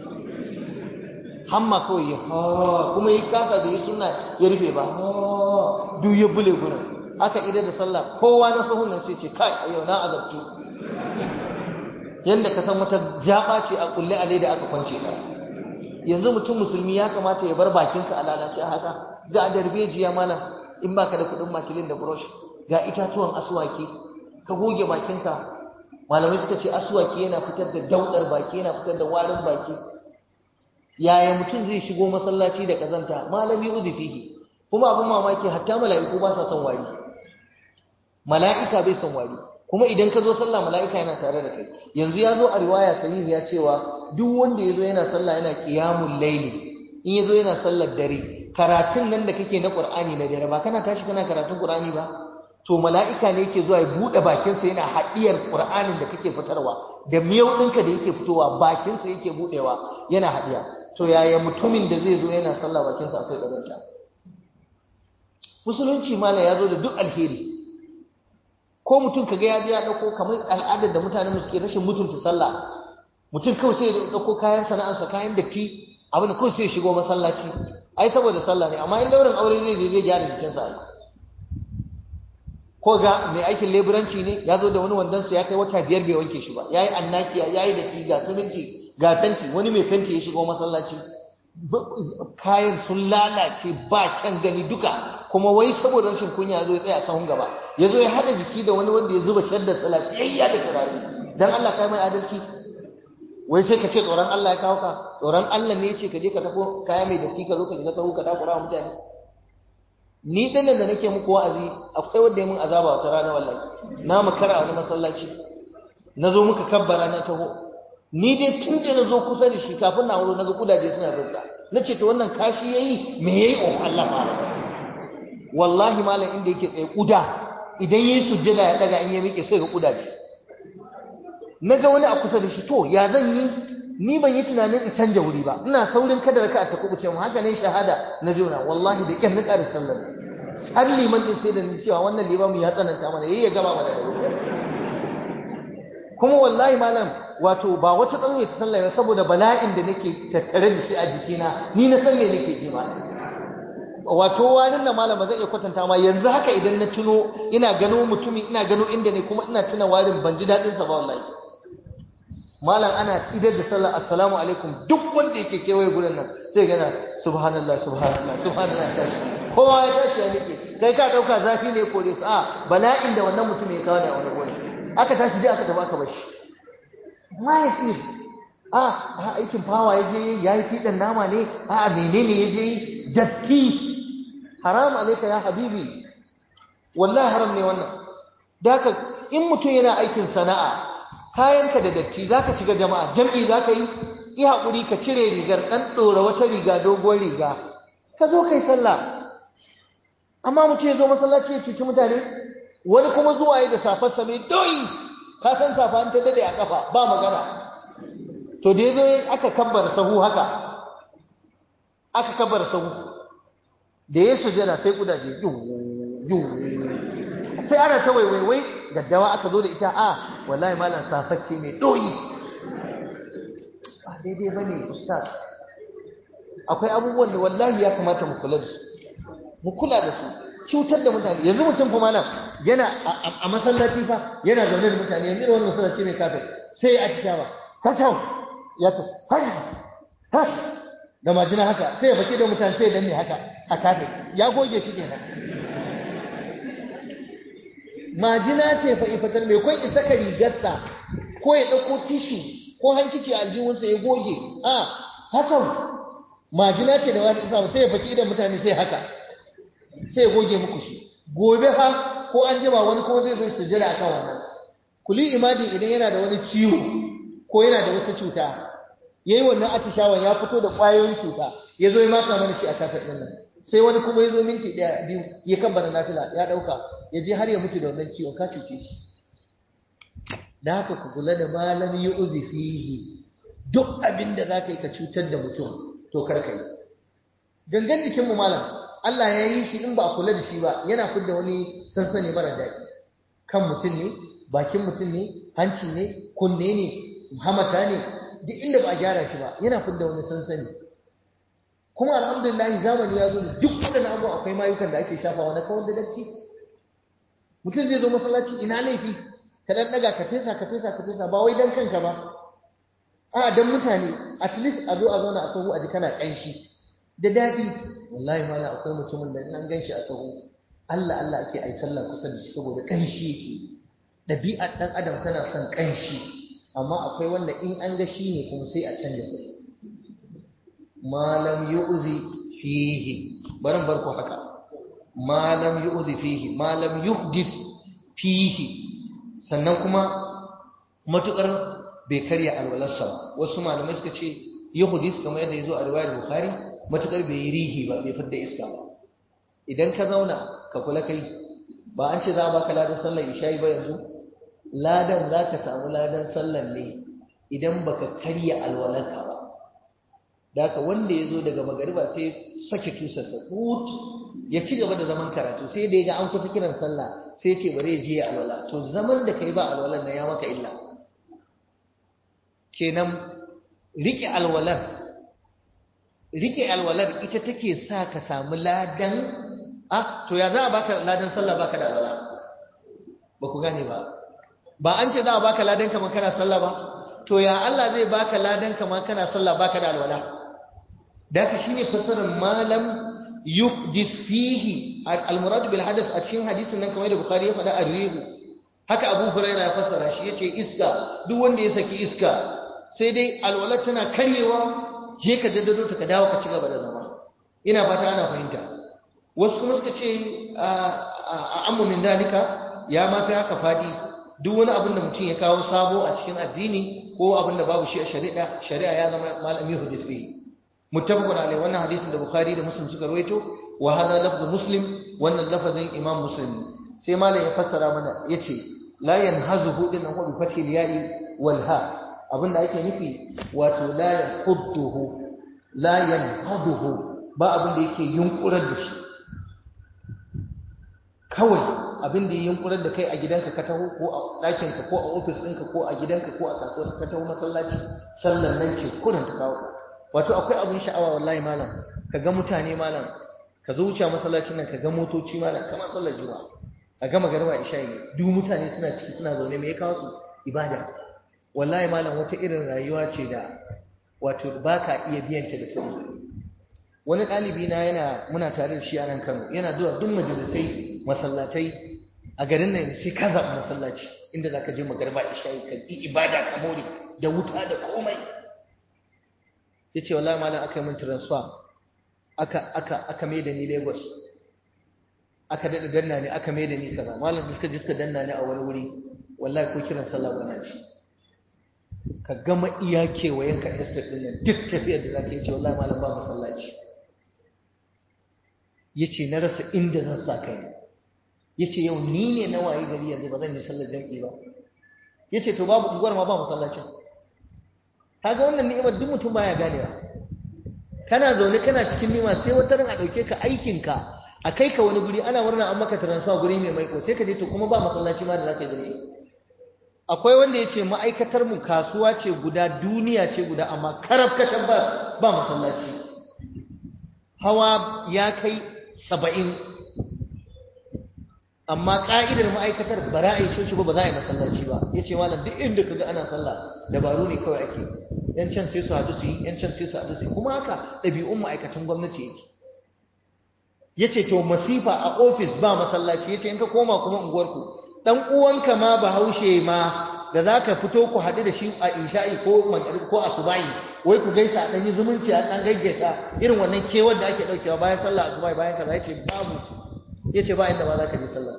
hamma kawai ya ha kuma yi kasa da yi suna ya rufe ba ha duk ya bule gurin aka ida da sallah kowa na sahun nan sai ce kai a yau na azabtu yanda ka san wata jaba ce a kulle a da aka kwance ta yanzu mutum musulmi ya kamata ya bar bakinsa a lalace haka ga darbejiya malam in baka da kudin makilin da brush ga itatuwan aswaki ka goge bakinka malamai suka ce aswaki yana fitar da daudar baki yana fitar da warin baki yaya mutum zai shigo masallaci da kazanta malami uzifihi kuma abin mamaki hatta mala'iku ba sa son wari mala'ika bai son wari kuma idan ka zo sallah mala'ika yana tare da kai yanzu ya zo a riwaya sahihi ya cewa duk wanda ya zo yana sallah yana qiyamul layli in ya zo yana sallar dare karatun nan da kake na qur'ani na dare ba kana tashi kana karatun qur'ani ba to mala'ika ne yake zuwa ya bude bakin sa yana hadiyar qur'anin da kake fitarwa da miyau ɗinka da yake fitowa bakin sa yake budewa yana hadiya to yaya mutumin da zai zo yana sallah bakin sa akwai kazanta musulunci mala ya zo da duk alheri ko mutum kaga ya je ya dauko kamar al'adar da mutane mu suke rashin mutunta sallah mutum kawai sai ya dauko kayan sana'arsa kayan datti abin da kawai sai ya shigo masallaci ai saboda sallah ne amma in daurin aure ne zai gyara jikinsa ai ko ga mai aikin leburanci ne ya zo da wani wandonsa ya kai wata biyar bai wanke shi ba yayi annakiya yayi datti ga siminti ga fenti wani mai fenti ya shigo masallaci kayan sun lalace ba kyan gani duka kuma wai saboda rashin kunya ya zo ya tsaya sahun gaba ya zo ya haɗa jiki da wani wanda ya zuba shaddar tsala tsayayya da turare dan Allah kai mai adalci wai sai ka ce tsoron Allah ya kawo ka tsoron Allah ne ya ce ka je ka tafo kaya mai datti ka zo ka shiga sahu ka takura wa mutane ni dan da nake muku wa'azi akwai wanda ya mun azaba wata rana wallahi na makara a wani masallaci na zo muka kabbara na taho ni dai tun da na zo kusa da shi kafin na wuro na ga kudaje suna rinsa na ce to wannan kashi yayi me yayi oh Allah ma wallahi malam inda yake tsaye kuda idan yayi sujjada ya daga in ya miƙe sai ga kudaje naga wani a kusa da shi to ya zan yi ni ban yi tunanin in canja wuri ba ina saurin kada raka ta kubuce mu haka ne shahada na jona wallahi da kyan nika da sallar har liman din sai da ni cewa wannan limamu ya tsananta mana yayi ya gaba mana da wuri kuma wallahi malam wato ba wata tsalmai ta sallah saboda bala'in da nake tattare da shi a jikina ni na san me nake ji malam wato warin na malam ba zan iya kwatanta ma yanzu haka idan na tuno ina gano mutumi ina gano inda ne kuma ina tuna warin ban ji daɗin sa ba wallahi malam ana idar da sallah assalamu alaikum duk wanda yake kewaye gurin nan sai gana subhanallah subhanallah subhanallah tashi kowa ya tashi ya nike kai ka dauka zafi ne kore su a bala'in da wannan mutum ya kawo ne a wani gurin aka tashi dai aka tafi aka bashi ma ya sir a aikin fawa ya je ya yi fiɗan nama ne a menene ya je yi datti haram alaika ya habibi wallahi haram ne wannan daka in mutum yana aikin sana'a kayanka da datti zaka shiga jama'a jam'i zaka yi yi hakuri ka cire rigar dan dora wata riga doguwar riga ka zo kai sallah amma mutum ya zo masallaci ya cuci mutane wani kuma zuwa yi da safar sa mai doyi ka san safa an ta dade a kafa ba magana to da yazo aka kabbar sahu haka aka kabbar sahu da ya sujada sai kudaje yu sai ana ta waiwaiwai gaddawa aka zo da ita a wallahi malam safacce mai doyi ba daidai ba ne ustaz akwai abubuwan da wallahi ya kamata mu kula da su mu kula da su cutar da mutane yanzu mutum kuma nan yana a masallaci fa yana zaune da mutane yanzu da wani masallaci mai kafin sai ya atishawa kacau ya ta haka da majina haka sai ya baki da mutane sai ya danne haka a kafin ya goge shi kenan majina ce fa ifatar mai kwan isa ka rigarsa ko ya ɗauko tishi ko hankici a aljihunsa ya goge a hakan majina ce da wani isa sai ya baki da mutane sai haka sai ya goge muku shi gobe ha ko an jima wani ko zai zai sujjada akan wannan kuli imajin idan yana da wani ciwo ko yana da wata cuta yayi wannan atishawan ya fito da ƙwayoyin cuta ya zo ya maka mana shi a kafin ɗin nan sai wani kuma ya zo minti ɗaya biyu ya kan bana nafila ya ɗauka ya je har ya mutu da wannan ciwon ka cuce shi da haka ku kula da malam yi uzi fihi duk abin da za ka yi ka cutar da mutum to kar ka yi gangan jikinmu malam Allah ya yi shi in ba a kula da shi ba yana fidda wani sansani mara daɗi kan mutum ne bakin mutum ne hanci ne kunne ne hamata ne duk inda ba a gyara shi ba yana fidda wani sansani kuma alhamdulillah zamani ya zo da duk waɗannan abu akwai mayukan da ake shafawa na kawar da datti mutum zai zo masallaci ina laifi ka dan daga ka fesa ka fesa ka fesa ba wai dan kanka ba a dan mutane at least a zo a zauna a sahu a ji kana kanshi da dadi wallahi mala akwai mutumin da in an ganshi a sahu Allah Allah ake ai sallah kusa da shi saboda kanshi yake dabi'ar dan adam tana son kanshi amma akwai wanda in an ga shi ne kuma sai a canja kuɗi malam yu'zi fihi barin barko haka malam yu'zi fihi malam yuhdis fihi sannan kuma matukar bai karya alwalarsa ba wasu malamai suka ce yuhdis kamar yadda yazo a riwayar bukhari matukar bai yi rihi ba bai fidda iska ba idan ka zauna ka kula kai ba an ce za a baka ladan sallar isha'i ba yanzu ladan za ka samu ladan sallar ne idan baka karya alwalarka ba da haka wanda ya zo daga magariba sai sake tusarsa hut ya ci gaba da zaman karatu sai da ya ga an kusa kiran sallah sai ya ce bari ya je ya alwala to zaman da kai ba alwalar nan ya maka illa kenan rike alwalar rike alwalar ita take sa ka samu ladan ah to ya za a baka ladan sallah baka da alwala ba ku gane ba ba an ce za a baka ladan kamar kana sallah ba to ya Allah zai baka ladan kamar kana sallah baka da alwala da haka shine fasarar malam yuhdis fihi al-murad bil hadath a cikin hadisin nan kamar da bukhari ya faɗa ar-rihu haka abu huraira ya fassara shi yace iska duk wanda ya saki iska sai dai alwala tana karyewa je ka daddado ta ka dawo ka ci gaba da zama ina fata ana fahimta wasu kuma suka ce a ammu min dalika ya ma fi haka fadi duk wani abin da mutum ya kawo sabo a cikin addini ko abin da babu shi a shari'a shari'a ya zama malami hudis fihi muttafaqun alaihi wannan hadisin da bukhari da muslim suka rawaito wa hadha lafzu muslim wannan lafazin imam muslim sai malam ya fassara mana yace la yanhazuhu din huwa bi fathi al-ya'i wal ha abinda ake nufi wato la yahudduhu la yanhaduhu ba abinda yake yunkurar da shi kawai abinda ya yunkurar da kai a gidanka ka taho ko a ɗakinka ko a ofis ɗinka ko a gidanka ko a kasuwar ka taho masallaci sallan nan ce kurin ta kawo wato akwai abin sha'awa wallahi malam ka ga mutane malam ka zo wuce masallacin nan ka ga motoci malam kamar sallar juma'a a gama garba isha'i duk mutane suna ciki suna zaune me ya kawo su ibada wallahi malam wata irin rayuwa ce da wato ba ka iya biyan ta da kuɗi wani ɗalibi na yana muna tare da shi a nan Kano yana zuwa duk majalisai masallatai a garin nan sai ka zaɓi masallaci inda za ka je magarba isha'i ka yi ibada ka more da wuta da komai ya ce wallahi malam aka yi min transfer aka aka aka mai da ni Lagos aka daɗa danna ne aka mai da ni kaza malam suka ji suka danna ne a wani wuri wallahi ko kiran sallah ba na shi ka gama iya kewayen ka estate din nan duk tafiyar da zaka yi ce wallahi malam ba masallaci yace na rasa inda zan sa kai yace yau ni ne na waye gari yanzu ba zan yi sallar jami'i ba yace to babu unguwar ma ba masallacin kaga wannan ni'imar duk mutum baya ganewa kana zaune kana cikin ni'ima sai wata ran a dauke ka aikin ka a kai ka wani guri ana murna an maka transfer guri mai maiko sai ka je to kuma ba masallaci ma da zaka yi akwai wanda yace ma'aikatar mu kasuwa ce guda duniya ce guda amma karab katan ba ba masallaci hawa ya kai saba'in amma ƙa'idar ma'aikatar ba za a yi coci ba ba za a yi masallaci ba ya ce malam duk inda ka ga ana sallah dabaru ne kawai ake yan can sai su haɗu su yi yan can sai su haɗu su yi kuma haka ɗabi'un ma'aikatan gwamnati yake ya ce to masifa a ofis ba masallaci ya ce in ka koma kuma unguwarku ɗan uwanka ma bahaushe ma da za ka fito ku haɗu da shi a isha'i ko magrib ko asubahi wai ku gaisa a ɗanyi zumunci a ɗan gaggaisa irin wannan kewar da ake ɗaukewa bayan sallah asubahi bayan kaza ya ce babu ya ce ba inda ma za ka je sallah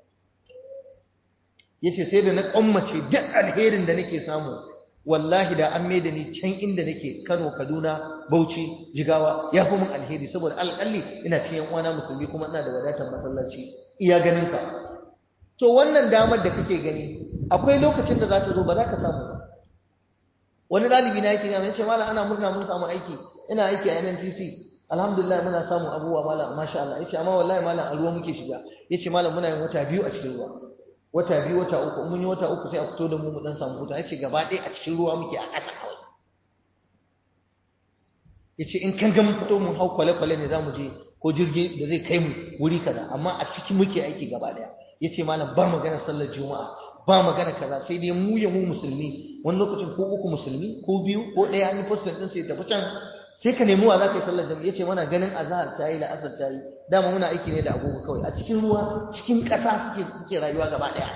ya ce sai da na ƙwammace duk alherin da nake samu wallahi da an maida ni can inda nake kano kaduna bauchi jigawa ya fi mun alheri saboda alƙalli ina cikin yan uwana musulmi kuma ina da wadatar masallaci iya ganin ka to wannan damar da kake gani akwai lokacin da za ta zo ba za ka samu ba wani ɗalibi na yake gama ya ce malam ana murna mun samu aiki ina aiki a NNPC alhamdulillah muna samun abubuwa malam masha Allah yace amma wallahi malam a ruwa muke shiga yace malam muna yin wata biyu a cikin ruwa wata biyu wata uku mun yi wata uku sai a fito da mu mu dan samu huta yace gaba ɗaya a cikin ruwa muke a ƙasa kawai yace in kan ga mun fito mun hau kwale-kwale ne zamu je ko jirgi da zai kai mu wuri kaza amma a cikin muke aiki gaba ɗaya yace malam ba magana sallar juma'a ba magana kaza sai dai mu ya mu musulmi wani lokacin ko uku musulmi ko biyu ko ɗaya an yi postin ɗin sai tafi can sai ka nemi wa za ka yi sallar jami'a yace mana ganin azhar ta yi la'asar ta yi dama muna aiki ne da agogo kawai a cikin ruwa cikin ƙasa suke suke rayuwa gaba ɗaya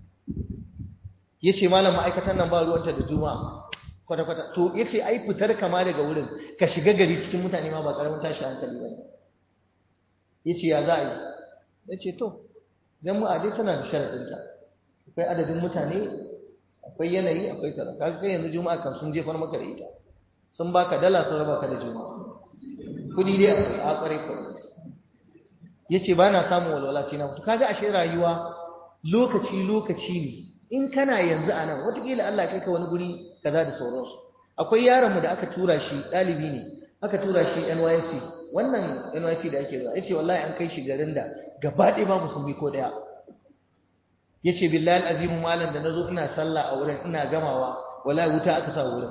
yace malam ma'aikatan nan ba ruwanta da juma'a kwata kwata to yace ai fitar kama daga wurin ka shiga gari cikin mutane ma ba karamin tashi hankali ba yace ya za a yi yace to jama'a dai tana da sharadinta akwai adadin mutane akwai yanayi akwai kaza kaga kai yanzu juma'a kan sun jefar maka da ita sun baka dala sun raba ka da juma'a kudi dai akwai a kware kware yace ba na samun walwala sai na mutu kaga ashe rayuwa lokaci lokaci ne in kana yanzu a nan watakila Allah kai ka wani guri kaza da sauransu akwai yaron mu da aka tura shi ɗalibi ne aka tura shi NYC wannan NYC da ake zuwa yace wallahi an kai shi garin da gaba ɗaya babu sun bi ko ɗaya yace billahi azimu malam da nazo ina sallah a wurin ina gamawa wallahi wuta aka sa wurin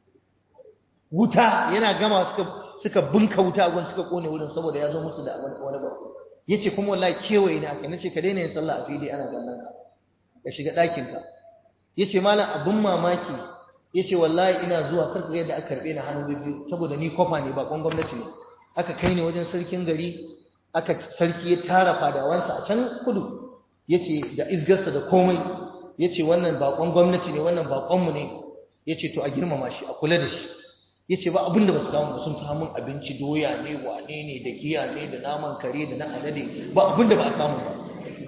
wuta yana gama suka suka bunka wuta a suka kone wurin saboda ya zo musu da wani ba yace kuma wallahi kewaye ne aka nace ka daina yin sallah a fili ana kallon ka ka shiga ɗakin ka yace malam abun mamaki yace wallahi ina zuwa karka yadda aka karbe ni hannu biyu saboda ni kofa ne ba kon gwamnati ne aka kai ni wajen sarkin gari aka sarki ya tara fadawansa a can kudu yace da izgarsa da komai yace wannan bakon gwamnati ne wannan bakon mu ne yace to a girmama shi a kula da shi yace ba abinda ba su kawo ba sun kawo min abinci doya ne wane ne da giya ne da naman kare da na alade ba abinda ba a kawo ba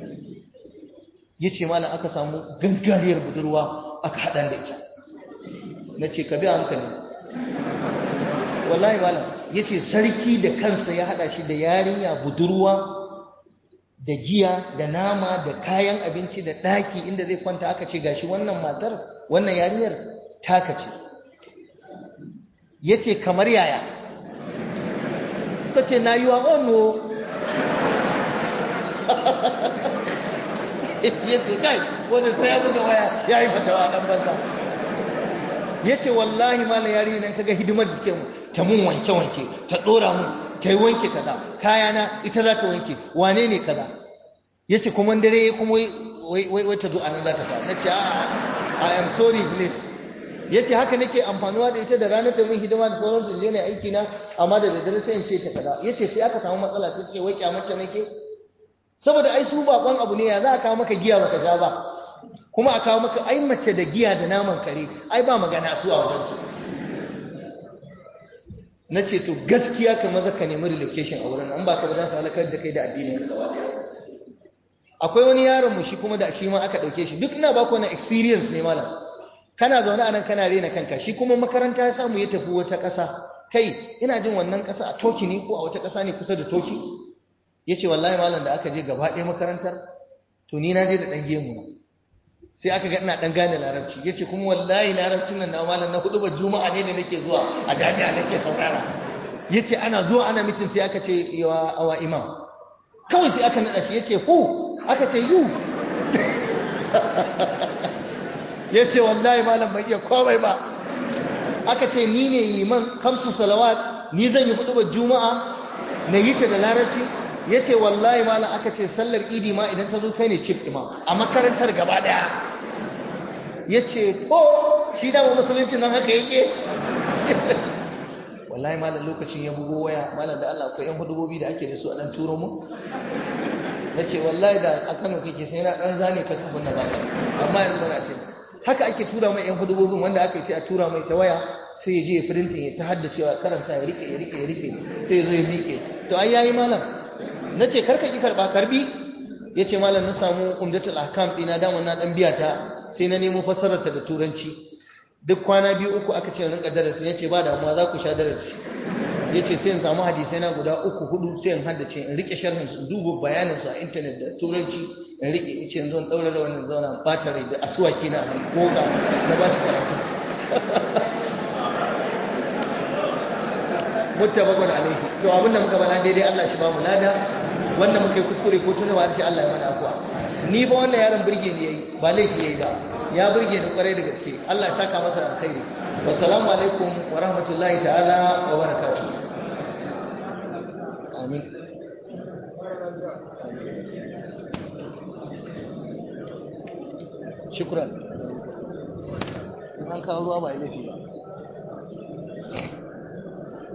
yace malam aka samu gangariyar budurwa aka haɗa da ita nace ka bi hankali wallahi malam yace sarki da kansa ya haɗa shi da yarinya budurwa da giya da nama da kayan abinci da ɗaki inda zai kwanta aka ce gashi wannan matar wannan yarinyar taka ce ya ce kamar yaya suka ce na yi wa ono ya ce kai wanda sai ya buga waya ya yi fatawa ɗan banza ya ce wallahi malam yari nan kaga hidimar da suke mu ta mun wanke-wanke ta ɗora mun ta yi wanke kaza kayana ita za ta wanke wane ne kaza ya ce kuma dare ya kuma wai ta zo a nan za ta fara na ce a I am sorry please ya ce haka nake amfanuwa da ita da ranar ta min hidima da sauransu je ne aiki na amma da daddare sai in ce ta kaza ya ce sai aka samu matsala ta ce wai kyamata nake saboda ai su bakon abu ne ya za a kawo maka giya baka sha ba kuma a kawo maka ai mace da giya da naman kare ai ba magana su a wajen su na ce to gaskiya ka maza ka nemi relocation a wurin an ba ka ba za su halakar da kai da addinin ka gaba akwai wani yaron mu shi kuma da shi ma aka dauke shi duk ina ba ku wani experience ne malam kana zaune a nan kana rena kanka shi kuma makaranta ya samu ya tafi wata ƙasa kai ina jin wannan ƙasa a toki ne ko a wata ƙasa ne kusa da toki ya ce wallahi malam da aka je gaba ɗaya makarantar to ni na je da ɗan gemu na sai aka ga ina ɗan gane larabci ya ce kuma wallahi larabcin nan na malam na hudu ba juma'a ne da nake zuwa a jami'a nake saurara ya ce ana zuwa ana mitin sai aka ce yawa awa imam kawai sai aka naɗa shi ya ce hu aka ce yu ya ce wallahi malam bai iya komai ba aka ce ni ne liman kamsu salawat ni zan yi hudu juma'a na yi ta da larabci ya ce wallahi malam aka ce sallar idi ma idan ta zo kai ne chief imam a makarantar gaba daya ya ce ko shi dama musulunci nan haka yake wallahi malam lokacin ya bugo waya malam da Allah akwai yan hudubobi da ake da su a dan turo mu na ce wallahi da a Kano kake sai na dan zane ka kafin na baka amma yanzu na ce haka ake tura mai yan hudubobin wanda aka yi sai a tura mai ta waya sai ya je ya firintin ya ta haddacewa karanta ya rike ya rike ya rike sai ya zo ya miƙe to ai yayi malam na ce karka ki karba karbi ya ce malam na samu umdatul ahkam ɗina dama na ɗan biya ta sai na nemo fassararta da turanci duk kwana biyu uku aka ce rinka darasi ya ce ba damuwa za ku sha darasi ya ce sai in samu hadisai na guda uku hudu sai in haddace in rike sharhin su duba bayanin su a intanet da turanci in rike in ce zan ɗaura da wannan zauna ɓata rai da asuwaki na goga na ba shi karatu muttafaqun alayhi to abinda muka bala daidai Allah shi ba mu lada wanda muka yi kuskure ko tunawa sai Allah ya mana afwa ni ba wannan yaron burge ni yayi ba laifi yayi ba ya burge ni kwarai da gaske Allah ya saka masa alkhairi wassalamu alaikum wa rahmatullahi ta'ala wa barakatuh amin shukran an kawo ruwa ba laifi ba